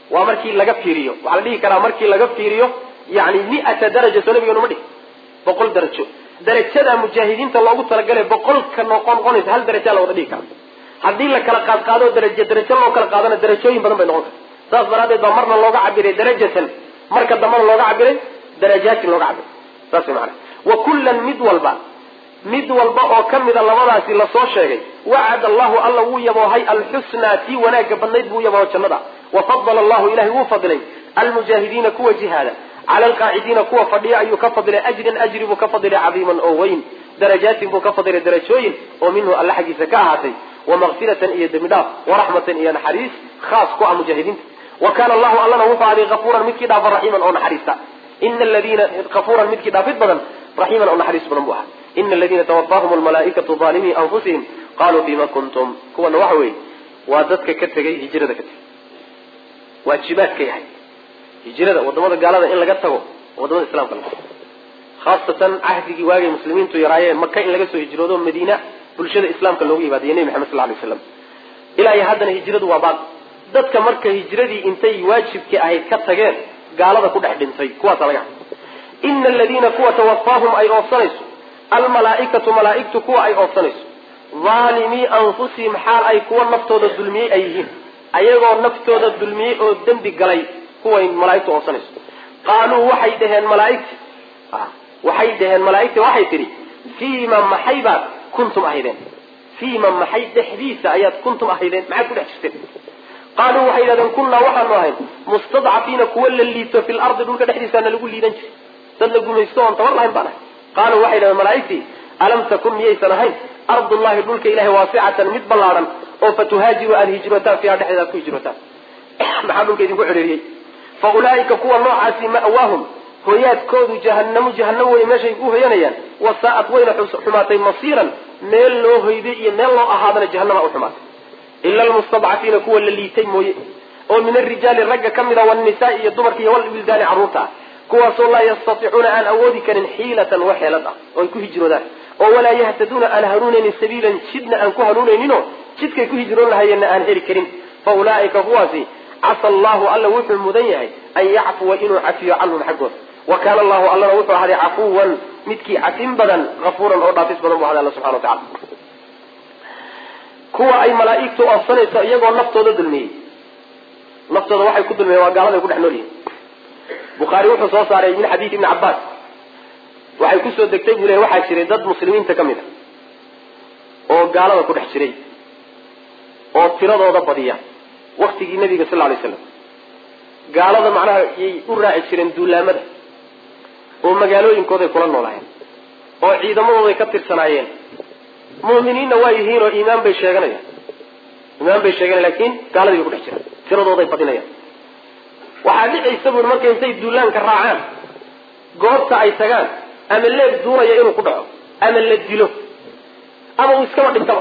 Speaker 1: waa markii laga fiiriyo waxaa la dhihi karaa markii laga fiiriyo yani miata daraja soo nabigeenu ma dhihi boqol darajo darajada mujaahidiinta loogu talagalay boqolka noqonqonaysa hal darajaa la wada dhihi kara haddii la kala qaadqaado darajo darajo loo kala qaadana darajooyin badan bay noqon karta saas daraadeed baa marna looga cabiray darajatan marka dambana looga cabiray darajaatin looga cabiray saas maana wa kullan mid walba mid walba oo ka mida labadaasi lasoo sheegay wacad allahu alla wuu yaboohay alxusnaa tii wanaagga badnayd buu yabooho jannada wafadala allahu ilahay wuu fadilay almujaahidiina kuwa jihaada cala alqaacidiina kuwa fadhiya ayuu ka fadilay ajran ajri buu ka fadilay cadiiman oo weyn darajaatin buu ka fadilay darajooyin oo minhu alla xaggiisa ka ahaatay wamaqfiratan iyo dembi dhaaf waraxmatan iyo naxariis khaas ku ah mujaahidiinta wa kana allahu allana wuxuu aday afuuran midkii dhaafa raxiiman oo naxariista ina aladiina afuuran midkii dhaafid badan raxiiman oo naxariis badan buu ahaa ina aladiina tawafaahum almalaaikatu aalimii anfusihim qaluu fima kuntum kuwana waxa weeye waa dadka ka tegay hijrada ka tegay waajibaadka yahay hijrada wadamada gaalada in laga tago wadamada islamka la khaasatan cahdigii waagay muslimiintu yaraayeen maka in laga soo hijroodo madiina bulshada islaamka loogu yimaadiyo nebi maxamed sal lay slam ilaa iyo haddana hijradu waa baaq dadka marka hijradii intay waajibkii ahayd ka tageen gaalada ku dhex dhintay kuwaasa laga hay ina aladiina kuwa tawafaahum ay oofsanayso almalaaikatu malaaigtu kuwa ay oofsanayso aalimii anfusihim xaal ay kuwa naftooda dulmiyey ay yihiin ayagoo naftooda dulmiyey oo dembi galay kuway malaaigtu oofsanayso qaaluu waxay dhaheen malaaigti waxay dhaheen malaaigti waxay tidhi fiima maxay baad kuntum ahaydeen fiima maxay dhexdiisa ayaad kuntum ahaydeen maxaad ku dhex jirteen qaaluu waxay yidhahdeen kunnaa waxaanu ahayn mustadcafiina kuwa la liito fi lardi dhulka dhexdiisaana lagu liidan jiray dad la gumaysto oon tabar lahayn baan ahay qaaluu waxay yidhahdeen malaaigtii alam takun miyaysan ahayn ardullahi dhulka ilahay waasicatan mid ballaadhan oo fatuhaajiru aad hijrotaan fiiha dhexdeeda aad ku hijrotaan maxaa dhulka idinku xidhiiriyey fa ulaaika kuwa noocaasi ma'waahum hoyaadkoodu jahanamu jahanamo wey meeshay u hoyanayaan wasaa'at wayna xumaatay masiiran meel loo hoyday iyo meel loo ahaadana jahanama u xumaatay ila almustadcafiina kuwa la liitay mooye oo min arijaali ragga ka mida wanisaai iyo dumarka iyo walwildaani carruurta ah kuwaasoo laa yastatiicuuna aan awoodi karin xiilatan wax xeelad ah oo ay ku hijroodaan oo walaa yahtaduuna aan hanuunaynin sabiilan jidna aan ku hanuunayninoo jidkay ku hijroon lahayeenna aan heli karin fa ulaaika kuwaasi casa allahu alla wuxuu mudan yahay an yacfuwa inuu cafiyo canhum xaggooda wa kaana allahu allana wuxuu ahday cafuwan midkii cafin badan afuuran oo dhaafis badan bu ahday alla subxana wa tacala kuwa ay malaaigtu oofsanayso iyagoo naftooda dulmiyey naftooda waxay ku dulmiyeen waa gaaladay ku dhex nool yihin bukhaari wuxuu soo saaray min xadiid ibni cabbaas waxay kusoo degtay buu lehy waxaa jiray dad muslimiinta ka mid a oo gaalada ku dhex jiray oo tiradooda badiya waktigii nabiga sal lla lay slam gaalada macnaha yay u raaci jireen duulaamada oo magaalooyinkooday kula noolaayeen oo ciidamadooday ka tirsanaayeen mu'miniinna waa yihiin oo iimaan bay sheeganayaan iimaan bay sheeganayan lakin gaaladii bay ku dhex jiraan tiradooday badinayaan waxaa dhicaysa buui marka intay duulaanka raacaan goobta ay tagaan ama leeg duuraya inuu ku dhaco ama la dilo ama uu iskaba dhintaba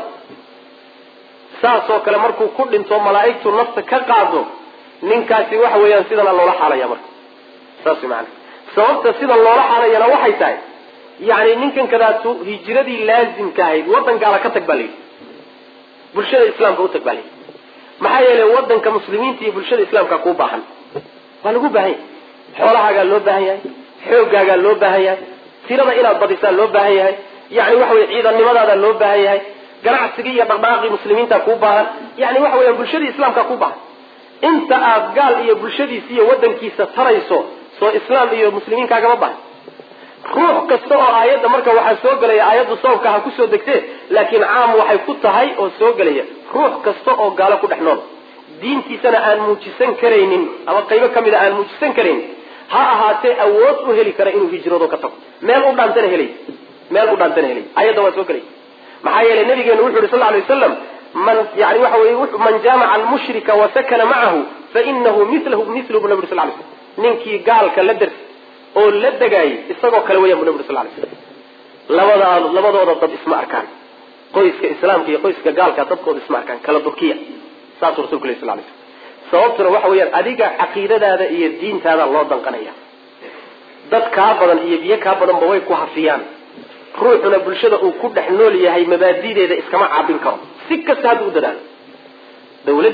Speaker 1: saasoo kale markuu ku dhinto malaa'igtu nafta ka qaado ninkaasi waxa weeyaan sidana loola xaalaya marka saas way maana sababta sida loola xaalayana waxay tahay yani ninkan kadaatu hijradii laazimka ahayd waddan gaala ka tag baa layidhi bulshada islaamka u tag baa layidhi maxaa yeelay waddanka muslimiinta iyo bulshada islaamka kuu baahan waa lagu baahan yahay xoolahaagaa loo baahan yahay xooggaagaa loo baahan yahay tirada inaad badisaan loo baahan yahay yani waxa weye ciidannimadaada loo baahan yahay ganacsigii iyo dhaqdhaqaaqii muslimiinta kuu baahan yani waxa weya bulshadii islaamka kuu baahan inta aad gaal iyo bulshadiisa iyo waddankiisa tarayso soo islaam iyo muslimiin kaagama baahan ruux kasta oo aayadda marka waxaa soo gelaya aayaddu sababka ha kusoo degtee laakiin caam waxay ku tahay oo soo gelaya ruux kasta oo gaalo ku dhex nool diintiisana aan muujisan karaynin ama qaybo ka mida aan muujisan karaynin ha ahaatee awood u heli kara inuu hijrado ka tago meel u dhaantana helay meel u dhaantana helay ayadda waa soo gelay maxaa yeelay nabigeenu wuxu yhi sal lla alay waslam man yani waxa weye man jaamaca almushrika wasakana macahu fainahu milahu milu bu nabi uri sal lay slam ninkii gaalka la dersi oo la degaayay isagoo kale weyan bu nabi uri sal lay slam labadaa labadooda dad isma arkaan qoyska islaamka iyo qoyska gaalka dadkooda isma arkaan kala durkiya saasuu rasulku lay sal lay slam sababtuna waxa weeyaan adiga caqiidadaada iyo diintaada loo danqanaya dad kaa badan iyo biyo kaa badanba way ku hafiyaan ruuxuna bulshada uu ku dhex nool yahay mabaadideeda iskama caabin karo si kasta hadda u dadaalo dawladdii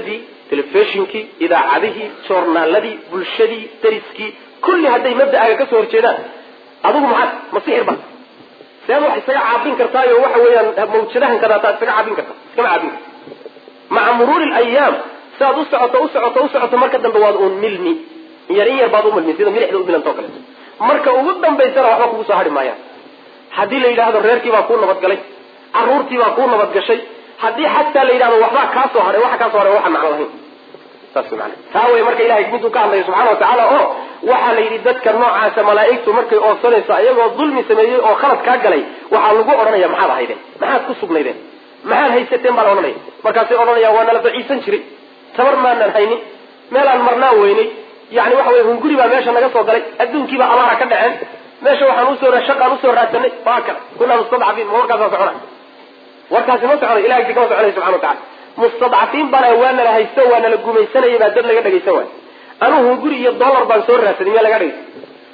Speaker 1: telefishinkii idaacadihii joornaaladii bulshadii dariskii kulli hadday mabda'aaga kasoo horjeedaan adigu maxaad ma sixir ba seed wax isaga caabin kartaayo waxa weeyaan mawjadahan kadaataa isaga caabin karta iskama caabin karta maca muruuri layaam siaad u socoto u socoto u socoto marka dambe waad uun milmi yar in yar baad u milmi sida milixda u milantao kaleeto marka ugu dambaysana waxba kugu soo hari maayaan haddii la yidhaahdo reerkii baa kuu nabadgalay caruurtii baa kuu nabadgashay haddii xataa la yidhahdo waxbaa kaa soo haray waxa kaa soo haray waxaan macno lahayn saas mana taa wey marka ilahay miduu ka hadlaya subxana wa tacaala oo waxaa la yidhi dadka noocaasa malaa'igtu markay oodsanayso iyagoo dulmi sameeyey oo khalad kaa galay waxaa lagu odhanaya maxaad ahaydeen maxaad ku sugnaydeen maxaad haysateen baa la odhanaya markaasay odhanayaan waa nala daciisan jiray tabar maanaan haynin meelaan marnaan weynay yani waxa wey hunguri baa meesha naga soo galay adduunkiibaa abaara ka dhaceen meesha waxaan usoo shaqaan usoo raadsanay waa kale kunaa mustadcafiin ma warkaasa socona warkaasi ma soconay ilahay si kama soconay subxana wa tacala mustadcafiin baan waa nala haysto waa nala gumaysanayay baa dad laga dhagaysan waay anugu hunguri iyo dollar baan soo raadsaday miyaa laga dhagaysan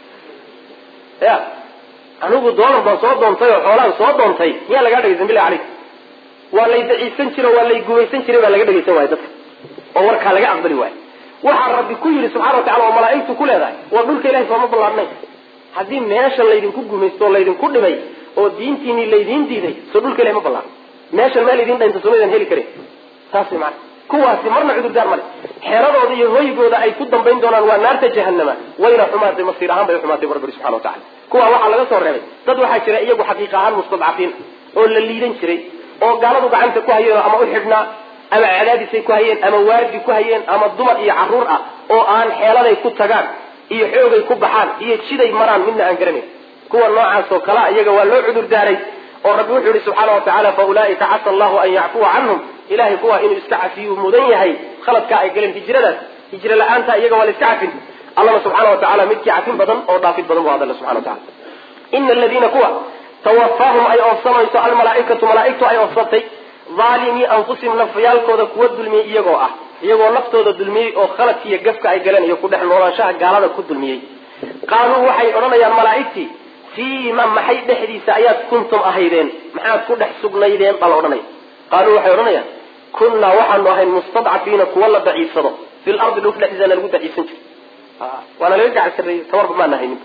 Speaker 1: ya anigu dollar baan soo doontay oo xoolaan soo doontay miyaa lagaa dhagaysan bilahi caleyk waa lay daciisan jiro waa lay gumaysan jiray baa laga dhagaysan waaya dadka oo warkaa laga aqbali waayo waxaa rabbi ku yidhi subxana wa tacala oo malaaigtu ku leedahay waa dhulka ilahay sooma ballaadhnay haddii meeshan laydinku gumaysto oo laydinku dhibay oo diintiinii laydiin diiday soo dhulka ilahay ma ballaadno meeshan meel idin dhaynta somaydan heli karin saas way maana kuwaasi marna cudurdaar male xeeradooda iyo hoygooda ay ku dambayn doonaan waa naarta jahanama wayna xumaatay masiir ahaan bay xumaatay bu rabbi subxana wa tacala kuwa waxaa laga soo reebay dad waxaa jira iyagu xaqiiq ahaan mustadcafiin oo la liidan jiray oo gaaladu gacanta ku hayeen ama u xidhnaa ama cadaadisay ku hayeen ama waardi ku hayeen ama dumar iyo caruur ah oo aan xeeladay ku tagaan iyo xoogay ku baxaan iyo jiday maraan midna aan garanayn kuwa noocaas oo kalea iyaga waa loo cudur daaray oo rabbi wuxuu yihi subxaana wa tacala fa ulaa'ika casa allahu an yacfuwa canhum ilahay kuwa inuu iska cafiyuu mudan yahay khaladkaa ay galeen hijradaas hijro la-aanta iyaga waa la iska cafin allana subxaana wa tacala midkii cafin badan oo dhaafid badan bu hadalla subxana wa tacala ina aladiina kuwa tawafaahum ay oofsanayso almalaaikatu malaaigtu ay oofsatay aalimii anfusihim nafyaalkooda kuwa dulmiyey iyagoo ah iyagoo naftooda dulmiyey oo khaladka iyo gafka ay galeen iyo ku dhex noolaanshaha gaalada ku dulmiyey qaaluu waxay odhanayaan malaaigtii fiima maxay dhexdiisa ayaad kuntum ahaydeen maxaad ku dhex sugnaydeen baa la odhanaya qaaluu waxay odhanayaan kunnaa waxaanu ahayn mustadcafiina kuwa la daciifsado fi lardi dhulka dhexdiisana lagu daciifsan jira waana laga gacan sarreeyey tabarba maana haynin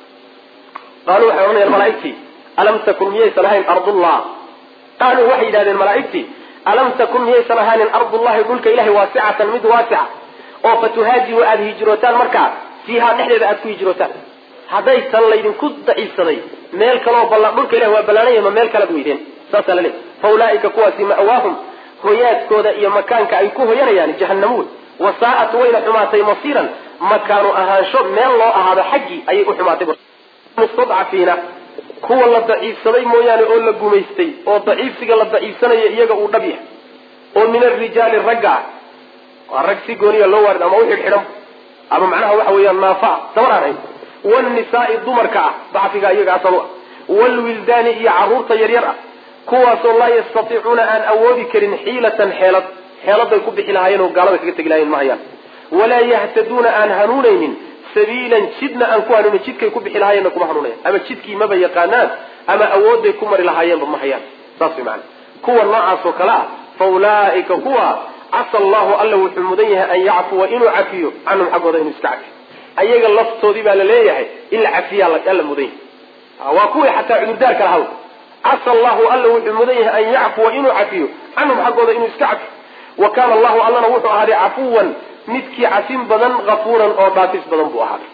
Speaker 1: qaaluu waxay odhanayaan malaaigtii alam takun miyaysan ahayn ardullah qaaluu waxay yidhahdeen malaaigtii alam takun miyaysan ahaanin ardullahi dhulka ilahay waasicatan mid waasica oo fatuhaajiru aada hijrootaan markaa fiihaa dhexdeeda aada ku hijrootaan haddaysan laydinku daciifsaday meel kaleo balla dhulka ilahi waa ballaanaya ma meel kalaad weydeen saasaa la leey fa ulaaika kuwaasi ma'waahum hoyaadkooda iyo makaanka ay ku hoyanayaan jahanamo wey wasaa'at wayna xumaatay masiiran makaanu ahaansho meel loo ahaado xaggii ayay u xumaatay mustadcafiina kuwa la daciifsaday mooyaane oo la gumaystay oo daciifsiga la daciifsanaya iyaga uu dhab yahay oo min arijaali ragga ah waa rag si gooniya loo waarid ama u xidhxidhan ama macnaha waxa weeyaan naafa dabar aan hayn wlnisaai dumarka ah dacfiga iyaga asal u ah wlwildaani iyo caruurta yaryar ah kuwaasoo laa yastatiicuuna aan awoodi karin xiilatan xeelad xeeladay ku bixi lahaayeen oo gaalada kaga tegi lahayen ma hayaan walaa yahtaduuna aan hanuunaynin sabiilan jidna aan ku hanuunin jidkay ku bixi lahaayeenna kuma hanuunayan ama jidkii maba yaqaanaan ama awooday ku mari lahaayeenba ma hayaan saas way maana kuwa noocaas oo kale ah fa ulaaika kuwa casa allahu alla wuxuu mudan yahay an yacfuwa inuu cafiyo canhum xaggooda inuu iska cafiyo ayaga laftoodii baa la leeyahay in la cafiyaa alla mudan yahay waa kuwii xataa cudurdaarka lahaw casa allahu alla wuxuu mudan yahay an yacfuwa inuu cafiyo canhum xaggooda inuu iska cafiyo wa kaana allahu allana wuxuu ahaaday cafuwan midkii cafin badan kafuuran oo dhaafis badan buu ahaaday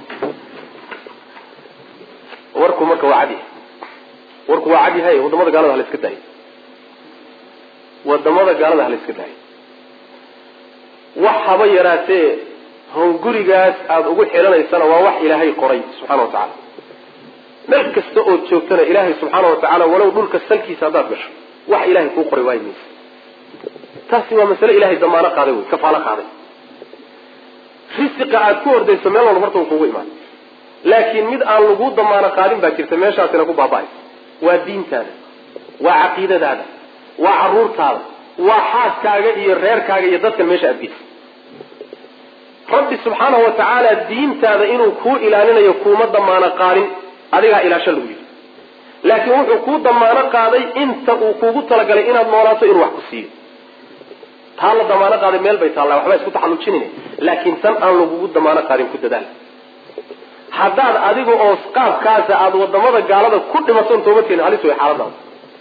Speaker 1: warku marka waa cadi warku waa cad yahay wadamada gaalada hala iska daayo wadamada gaalada hala iska daayo wax haba yaraatee hongurigaas aada ugu xilanaysana waa wax ilaahay qoray subxana wa tacaala meel kasta ood joogtana ilaahay subxaana wa tacaala walow dhulka salkiisa haddaad gasho wax ilahay kuu qoray waayi maysa taasi waa masale ilahay damaano qaaday wey kafaalo qaaday risiqa aad ku ordayso meel walba horta uu kugu imaan laakiin mid aan lagu damaano qaadin baa jirta meeshaasina ku baaba-aysa waa diintaada waa caqiidadaada waa caruurtaada waa xaaskaaga iyo reerkaaga iyo dadkan meesha aad geysa rabbi subxaanahu wa tacaala diintaada inuu kuu ilaalinayo kuuma damaano qaadin adigaa ilaasho lagu yidhi laakiin wuxuu kuu damaano qaaday inta uu kuugu talagalay inaad noolaato inuu wax ku siiyo taa la damaano qaaday meel bay taallaa waxba isku taxallujinin laakiin tan aan lagugu damaano qaadin ku dadaal haddaad adiga oo qaabkaasa aada wadamada gaalada ku dhimaton toobadkeena halis way xaaladaada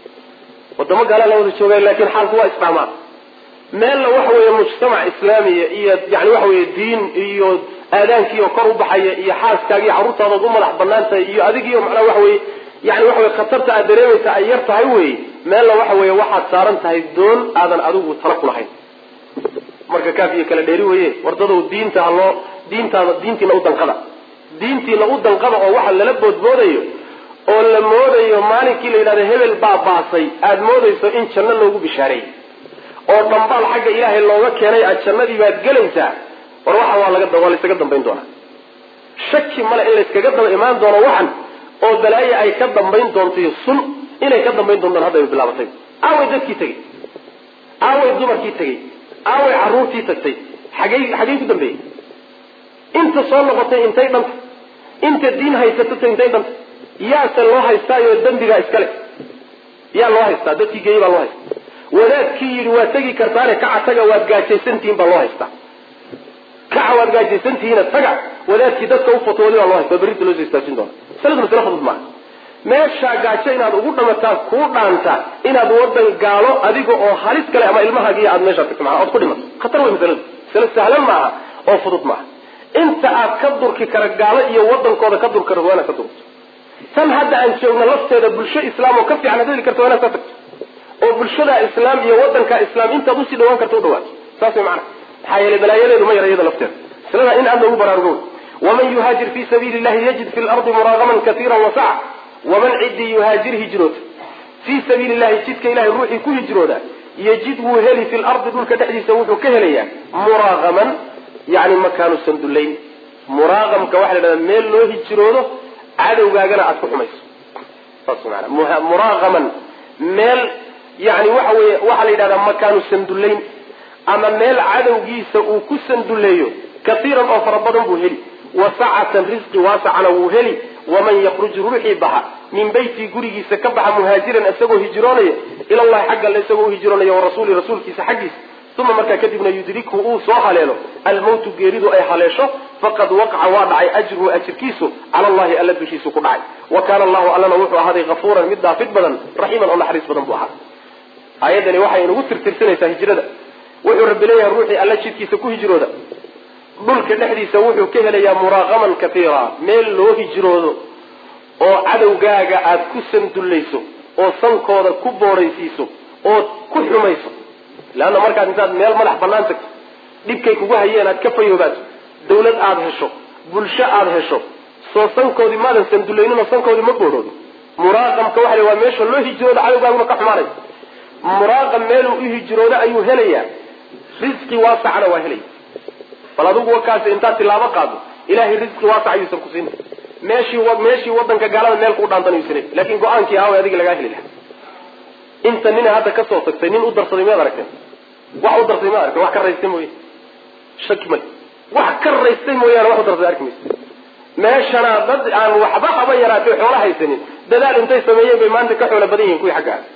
Speaker 1: wadamo gaala la wada jooga laakiin xaalku waa isdhaamaan meelna waxa weeye mujtamac islaamiya iyo yani waxa weye diin iyo aadaankiioo kor u baxaya iyo xaaskaaga iyo carruurtaadaod u madax banaan tahay iyo adigiiyo macnaha waxa weye yani waxa weye khatarta aad dareemaysa ay yar tahay wey meelna waxa weeye waxaad saaran tahay doon aadan adigu tala ku lahayn marka kaaf iyo kala dheeri weye wardadow diinta haloo diintaada diintiina u danqada diintiina u danqada oo waxa lala boodboodayo oo la moodayo maalinkii la yidhahdo hebel baa baasay aada moodayso in janno loogu bishaareeyey oo dhambaal xagga ilaahay looga keenay aad jannadii baad gelaysaa war waxa waa laga waa laysaga dambayn doonaa shaki male in layskaga daba imaan doono waxan oo balaaye ay ka dambayn doonto iyo sun inay ka dambayn doontaan hadda ay bilaabatay aaway dadkii tegey aaway dumarkii tegey aaway carruurtii tagtay xagey xagey ku dambeeyey inta soo noqotay intay dhanta inta diin haysatata intay dhanta yaase loo haystaayo dembigaa iskale yaa loo haystaa dadkii geeyey baa loo haystaa wadaadkii yidhi waa tegi kartaane kaca taga waad gaajaysantihiin baa loo haystaa kaca waad gaajaysantihiina taga wadaadkii dadka u fatwoodi baa loo haystaa berrinta loo soo istaajin doona masaladu masale fudud maaha meeshaa gaajo inaad ugu dhamataa kuu dhaanta inaad wadan gaalo adiga oo halis kale ama ilmahaagiiyo aad meeshaa tagto maa ood ku dhimato khatar wey masaladu masale sahlan maaha oo fudud maaha inta aad ka durki kara gaalo iyo wadankooda ka dur kara waa inaad ka durto tan hadda aan joogno lafteeda bulsho islaam oo ka fiican ad heli karta waa inaad ka tagto oo bulshada islaam iyo wadanka islaam intaad usii dhawaan karta u dhawaato saas way macana maxaa yeelay balaayadeedu ma yara iyada lafteeda maslada in aad lagu baraarugo waman yuhaajir fi sabiili llahi yajid fi lardi muraagaman kaiira wasaca waman ciddii yuhaajir hijroota fii sabiili llahi jidka ilahay ruuxii ku hijrooda yajid wuu heli fi lardi dhulka dhexdiisa wuxuu ka helayaa muraagaman yani makaanu sandullayn muraaqamka waxa la dhahdaa meel loo hijroodo cadowgaagana aad ku xumayso saas maana muraaqaman meel yani waxa weye waxaa la yidhahdaa makaanu sandullayn ama meel cadowgiisa uu ku sanduleeyo kaiiran oo fara badan buu heli wasacatan risqi waasacana wuu heli waman yakruj ruuxii baxa min beytii gurigiisa ka baxa muhaajiran isagoo hijroonaya ilallahi xagga alle isagoo uhijroonaya warasuuli rasuulkiisa xaggiisa uma markaa kadibna yudrikhu uu soo haleelo almawtu geeridu ay haleesho faqad waqaca waa dhacay ajruhu ajirkiisu cala allahi alla dushiisu ku dhacay wa kaana allahu allana wuxuu ahaaday kafuuran mid daafid badan raxiiman oo naxariis badan buu ahaa aayaddani waxay inagu tirtirsanaysaa hijrada wuxuu rabbi leeyahay ruuxii alla jidkiisa ku hijrooda dhulka dhexdiisa wuxuu ka helayaa muraaqaman kaiira meel loo hijroodo oo cadowgaaga aada ku sandullayso oo sankooda ku booraysiiso ood ku xumayso leanna markaad intaad meel madax banaan tagto dhibkay kugu hayeen aad ka fayoobaato dawlad aada hesho bulsho aada hesho soo sankoodii maadan sandullayninoo sankoodii ma boorhoodo muraaqamka waxa la waa meesha loo hijroodo cadowgaaguna ka xumaanay muraaqam meeluu u hijroodo ayuu helayaa risqi waasacna waa helaya bal adigu wakaasi intaad tilaabo qaado ilahay risqi waasac ayuusan ku siin meeshii meeshii wadanka gaalada meel kuu dhaantan ayuusan laakin go-aankii aaway adiga lagaa heli lahaa inta nina hadda kasoo tagtay nin u darsaday miyaad aragteen wax u darsaday miyaad aragteen wax ka raystay mooye shaki male wax ka raystay mooyaane wax u darsaday arki maysa meeshana dad aan waxba haba yaraatay xoola haysanin dadaal intay sameeyeen bay maanta ka xoola badan yihiin kuwii xagga ah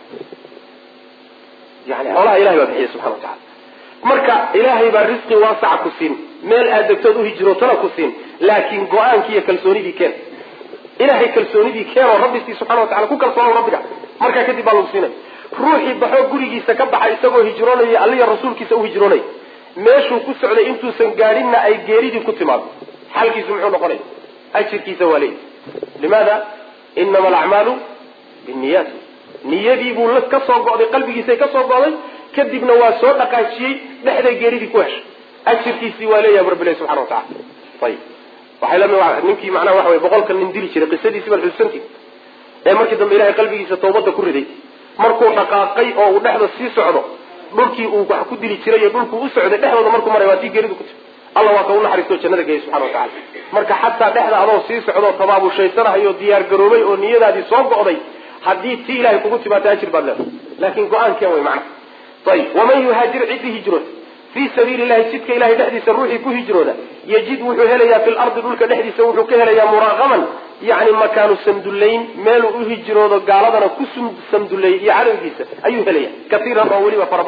Speaker 1: yani xoolaha ilahay baa bixiya subxana wa tacala marka ilaahay baa risqi waasaca ku siin meel aad degtood uhijirootana ku siin laakiin go-aankii iyo kalsoonidii keen ilahay kalsoonidii keen oo rabbisii subxana wa tacala ku kalsoono rabbiga markaa kadib baa lagu siinay ruuxii baxoo gurigiisa ka baxa isagoo hijroonaya alliya rasuulkiisa u hijroonaya meeshuu ku socday intuusan gaadhinna ay geeridii ku timaado xalkiisu muxuu noqonaya ajirkiisa waa leeyahy limaada inama alacmaalu binniyaat niyadii buu la ka soo go'day qalbigiisay ka soo go'day kadibna waa soo dhaqaajiyey dhexday geeridii ku heshay ajirkiisii waa leeyahay rabbilahi subxana wa tacala ayib waxay lami ninkii macnaha waxa wey boqolka nin dili jiray qisadiisii baan xusuusanti ee markii dambe ilahay qalbigiisa tawbadda ku riday markuu dhaqaaqay oo uu dhexda sii socdo dhulkii uu wax ku dili jiray iyo dhulkuu u socday dhexdooda markuu maray waa tii geeridu ku tiri alla waa ka u naxariisto jannada geeyay subxana wa tacala marka xataa dhexda adoo sii socdoo tabaabushaysanahayoo diyaar garoobay oo niyadaadii soo go'day haddii tii ilahay kugu timaata ajir baad leedahay laakin go-aankeen way macnaha ayib waman yuhaajir ciddii hijrood fii sabiili llahi jidka ilahay dhexdiisa ruuxii ku hijrooda yajid wuxuu helayaa fi lardi dhulka dhexdiisa wuxuu ka helayaa muraaqaman yani makaanu sandullayn meeluu u hijroodo gaaladana ku sanduleeyey iyo cadowgiisa ayuu helaya kaiiran oo weliba fara badan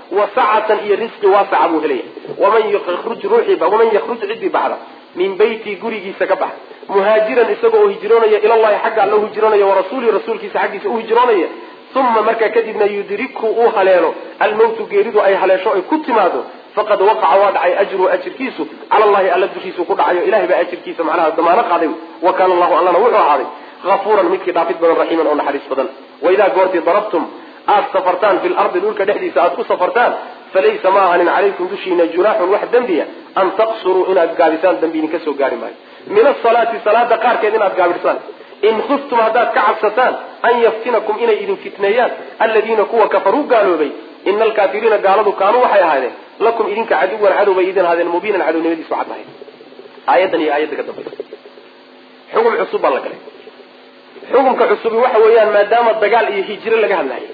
Speaker 1: wa sacatan iyo risqi waasaca buu helaya waman yakruj ruuxiiba waman yakruj ciddii baxda min beyti gurigiisa ka bax muhaajiran isaga oo hijroonaya ilallahi xagga alla u hijroonaya warasuulihi rasuulkiisa xaggiisa u hijroonaya uma markaa kadibna yudrikhu uu haleelo almawtu geeridu ay haleesho ay ku timaado faqad waqaca waa dhacay ajruhu ajirkiisu cala allahi alla dushiisu ku dhacayo ilahay baa ajirkiisa macnaha damaano qaaday wa kaana allahu allana wuxuu ahaaday afuuran midkii dhaafid badan raxiiman oo naxariis badan waidaa goortii darabtum aad safartaan fi lardi dhulka dhexdiisa aad ku safartaan falaysa ma ahanin calaykum dushiina junaaxun wax dembiya an taqsuruu inaad gaabisaan dembi idinka soo gaari maayo min asalaati salaada qaarkeed inaad gaabisaan in khiftum haddaad ka cabsataan an yaftinakum inay idin fitneeyaan aladiina kuwa kafaruu gaaloobay ina alkaafiriina gaaladu kaanuu waxay ahaadeen lakum idinka caduwan cadow bay idin ahaadeen mubiinan cadownimadiisu cad lahayd aayaddan iyo aayadda ka dambaysa xugum cusub baa la galay xukumka cusubi waxa weeyaan maadaama dagaal iyo hijiro laga hadlayo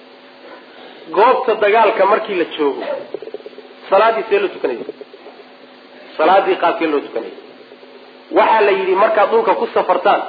Speaker 1: goobta dagaalka markii la joogo salaadii see loo tukanaya salaadii qaabkee loo tukanaya waxaa la yidhi markaad dhulka ku safartaan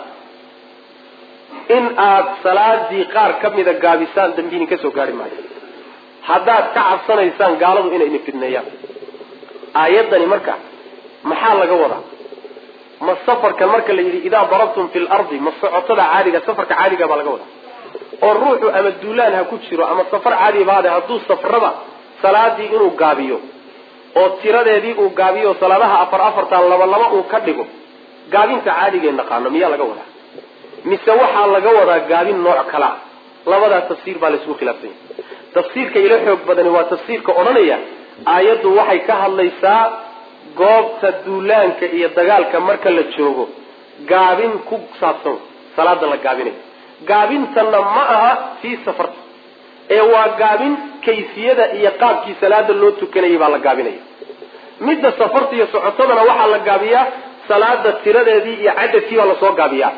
Speaker 1: in aad salaadii qaar ka mida gaabisaan dambi idin ka soo gaari maayo haddaad ka cabsanaysaan gaaladu inay idin fidneeyaan aayaddani marka maxaa laga wadaa ma safarkan marka la yidhi idaa darabtum fi lardi ma socotada caadiga safarka caadiga baa laga wadaa oo ruuxu ama duulaan ha ku jiro ama safar caadi baade hadduu safraba salaadii inuu gaabiyo oo tiradeedii uu gaabiyo salaadaha afar afartan laba laba uu ka dhigo gaabinta caadigee naqaano miyaa laga wadaa mise waxaa laga wadaa gaabin nooc kalaa labadaa tafsiir baa laysku khilaafsanya tafsiirka ila xoog badani waa tafsiirka odhanaya aayaddu waxay ka hadlaysaa goobta duulaanka iyo dagaalka marka la joogo gaabin ku saabsan salaada la gaabinayo gaabintanna ma aha fii safarta ee waa gaabin kayfiyada iyo qaabkii salaada loo tukanayay baa la gaabinaya midda safarta iyo socotadana waxaa la gaabiyaa salaada tiradeedii iyo cadadkii baa lasoo gaabiyaa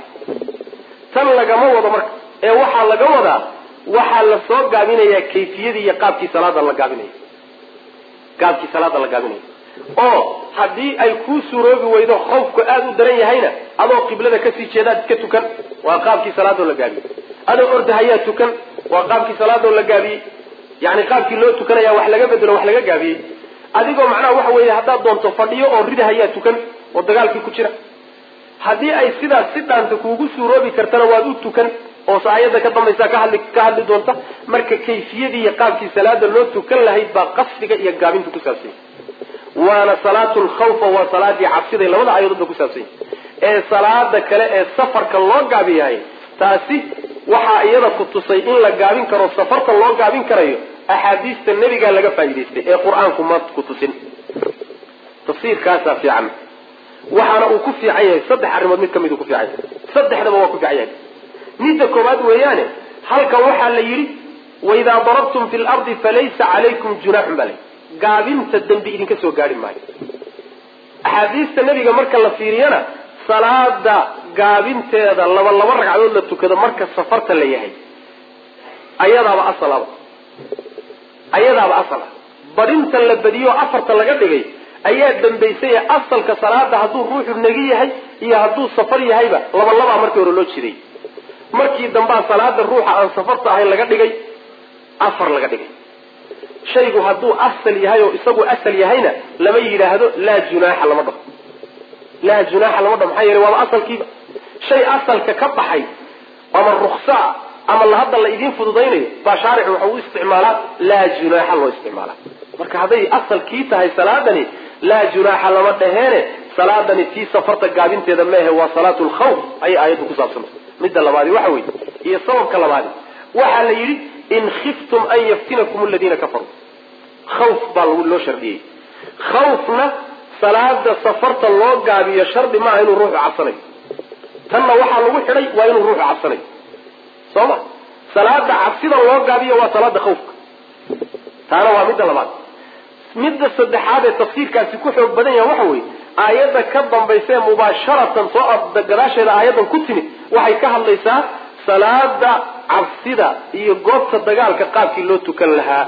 Speaker 1: tan lagama wado marka ee waxaa laga wadaa waxaa lasoo gaabinayaa kayfiyadii iyo qaabkii salaada la gaabinaya qaabkii salaada la gaabinaya oo haddii ay kuu suuroobi weydo khawfku aada u daran yahayna adoo qiblada kasii jeedaad iska tukan waa qaabkii salaadoo la gaabiyey adoo ordahayaa tukan waa qaabkii salaadoo la gaabiyey yani qaabkii loo tukanaya wax laga bedelo wax laga gaabiyey adigoo macnaha waxa weeye haddaad doonto fadhiyo oo ridahayaa tukan oo dagaalkii ku jira haddii ay sidaas si dhaanta kuugu suuroobi kartana waad u tukan oo aayadda ka dambaysa ka hadli ka hadli doonta marka kayfiyadii iyo qaabkii salaada loo tukan lahayd baa qasdiga iyo gaabinta ku saabsanya waana salaatu lkhawfa waa salaadii cabsiday labada aayadoodba ku saabsanya ee salaada kale ee safarka loo gaabiyahay taasi waxaa iyada ku tusay in la gaabin karo safarta loo gaabin karayo axaadiista nebigaa laga faa'idaystay ee qur-aanku ma ku tusin tafsiirkaasaa fiican waxaana uu ku fiican yahay saddex arrimood mid kamid uu ku fiican yahay saddexdaba waa ku fiican yahay midda koowaad weeyaane halkan waxaa la yidhi waidaa darabtum fi lardi falaysa calaykum junaaxun baa layihi gaabinta dembi idinka soo gaari maayo axaadiista nebiga marka la fiiriyana salaada gaabinteeda laba laba ragcadood la tukado marka safarta la yahay ayadaaba asalaba ayadaaba asala badinta la badiyo afarta laga dhigay ayaa dambaysay ee asalka salaada hadduu ruuxu negi yahay iyo hadduu safar yahayba laba labaa markii hore loo jiday markii dambaa salaada ruuxa aan safarta ahayn laga dhigay afar laga dhigay shaygu hadduu asal yahay oo isagu asal yahayna lama yidhaahdo laa junaaxa lama dhaho laa junaaxa lama dhaho maxaa yeele waaba asalkiiba shay asalka ka baxay ama ruksaa ama la hadda la idiin fududaynayo baa shaaric waxa u isticmaalaa laa junaaxa loo isticmaalaa marka hadday asalkii tahay salaadani laa junaaxa lama dhaheene salaadani tii safarta gaabinteeda meehe waa salaatu lkhawf ayay aayaddu ku saabsantay midda labaadi waxa weeye iyo sababka labaadi waxaa la yidhi in khiftum an yaftinakum aladiina kafaruu khawf baa loo shardiyey khawfna salaada safarta loo gaabiyo shardi maaha inuu ruuxu cabsanayo tanna waxaa lagu xidhay waa inuu ruuxu cabsanayo soo ma salaada cabsida loo gaabiyo waa salaada khawfka taana waa midda labaad midda saddexaad ee tafsiirkaasi ku xoog badan yaha waxa weeye aayadda ka dambaysa ee mubaasharatan soo gadaasheeda aayaddan ku timid waxay ka hadlaysaa salaada cabsida iyo goobta dagaalka qaabkii loo tukan lahaa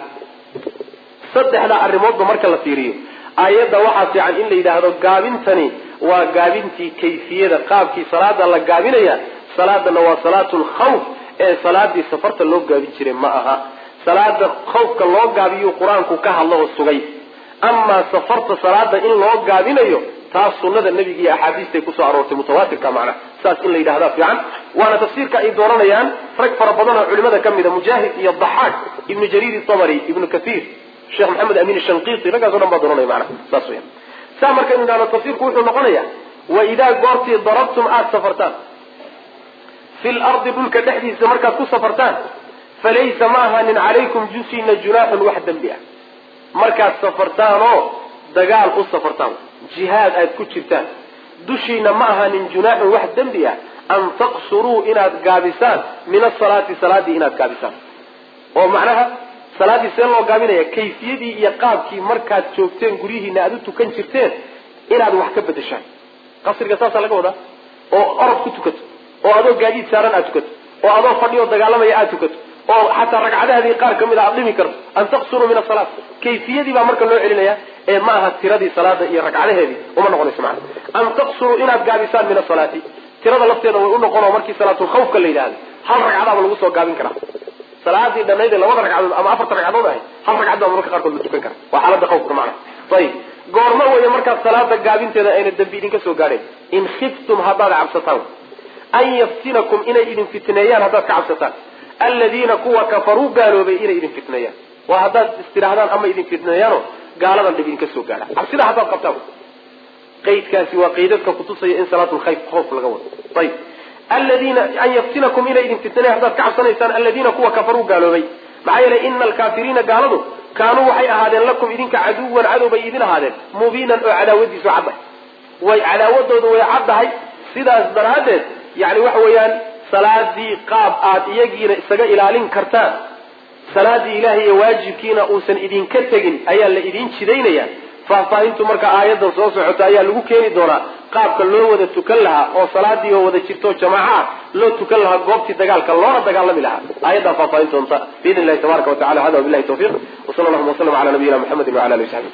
Speaker 1: saddexda arrimoodba marka la fiiriyo aayadda waxaa fiican in la yidhaahdo gaabintani waa gaabintii kayfiyada qaabkii salaada la gaabinaya salaadana waa salaatu lkhawf ee salaadii safarta loo gaabin jiray ma aha salaada khawfka loo gaabiyuu qur-aanku ka hadlo oo sugay amaa safarta salaada in loo gaabinayo taas sunada nebiga iyo axaadiistay kusoo aroortay mutawaatirka macnaha saas in la yidhahdaa fiican waana tafsiirka ay dooranayaan rag fara badan oo culimada ka mida mujaahid iyo daxaaq ibnu jariir itabari ibnu kathiir sheekh maxamed amin shanqiiti raggaaso dhan baa dooranaya macnaha saas weyan saa markaynu idhahno tafsiirku wuxuu noqonaya wa idaa goortii darabtum aada safartaan fi lardi dhulka dhexdiisa markaad ku safartaan falaysa ma ahaanin calaykum jusina junaaxun wax dembi ah markaad safartaan oo dagaal u safartaan jihaad aad ku jirtaan dushiina ma ahaanin junaaxun wax dembi ah an taqsuruu inaad gaabisaan min asalaati salaadii inaad gaabisaan oo macnaha salaaddii see loo gaabinaya kayfiyadii iyo qaabkii markaad joogteen guryihiina aada u tukan jirteen inaad wax ka bedeshaan qasriga saasaa laga wadaa oo orod ku tukato oo adoo gaadiid saaran aad tukato oo adoo fadhiyo dagaalamaya aad tukato oo xataa ragcadahaadii qaar kamid a aad dhimi karto an taqsuruu min asalaat kayfiyadii baa marka loo celinaya ee ma aha tiradii salaada iyo ragcadaheedii uma noqonayso macana an taqsuruu inaad gaabisaan min asalaati tirada lafteeda way u noqon oo markii salaatulkhawfka la yidhahdo hal ragcadaaba lagu soo gaabin karaa salaadii dhanayd ee labada ragcadood ama afarta ragcadood ahay hal ragcad baa mararka qaarkood la tukan kara waa xaalada khawfka macana ayib goorma weeye markaad salaada gaabinteeda ayna dambi idinka soo gaadheen in khiftum haddaad cabsataan an yaftinakum inay idin fitneeyaan haddaad ka cabsataan aladiina kuwa kafaruu gaaloobay inay idin fitneeyaan waa haddaad istidhaahdaan ama idin fitneeyaanoo gaaladan dhib idinka soo gaadha cabsida haddaad qabtaan qaydkaasi waa qaydadka kutusaya in salaatulkhayf khoof laga wado ayib aladiina an yaftinakum inay idin fitneeyan haddaad ka cabsanaysaan aladiina kuwa kafaruu gaaloobay maxaa yeelay ina alkaafiriina gaaladu kaanuu waxay ahaadeen lakum idinka caduwan cadow bay idin ahaadeen mubiinan oo cadaawadiisu caddahay way cadaawadooda way caddahay sidaas daraaddeed yani waxa weeyaan salaadii qaab aad iyagiina isaga ilaalin kartaan salaadii ilaahay iyo waajibkiina uusan idinka tegin ayaa la idin jidaynaya faahfaahintu marka aayadan soo socota ayaa lagu keeni doonaa qaabka loo wada tukan lahaa oo salaadii oo wada jirto jamaaca ah loo tukan lahaa goobtii dagaalka loona dagaalami lahaa aayaddaa faahfaahin doonta biidn illahi tabaraka wa tacala hada wabilahi tawfiq wsala allahuma waslama ala nabiyina muxamedi wala ali w saxbi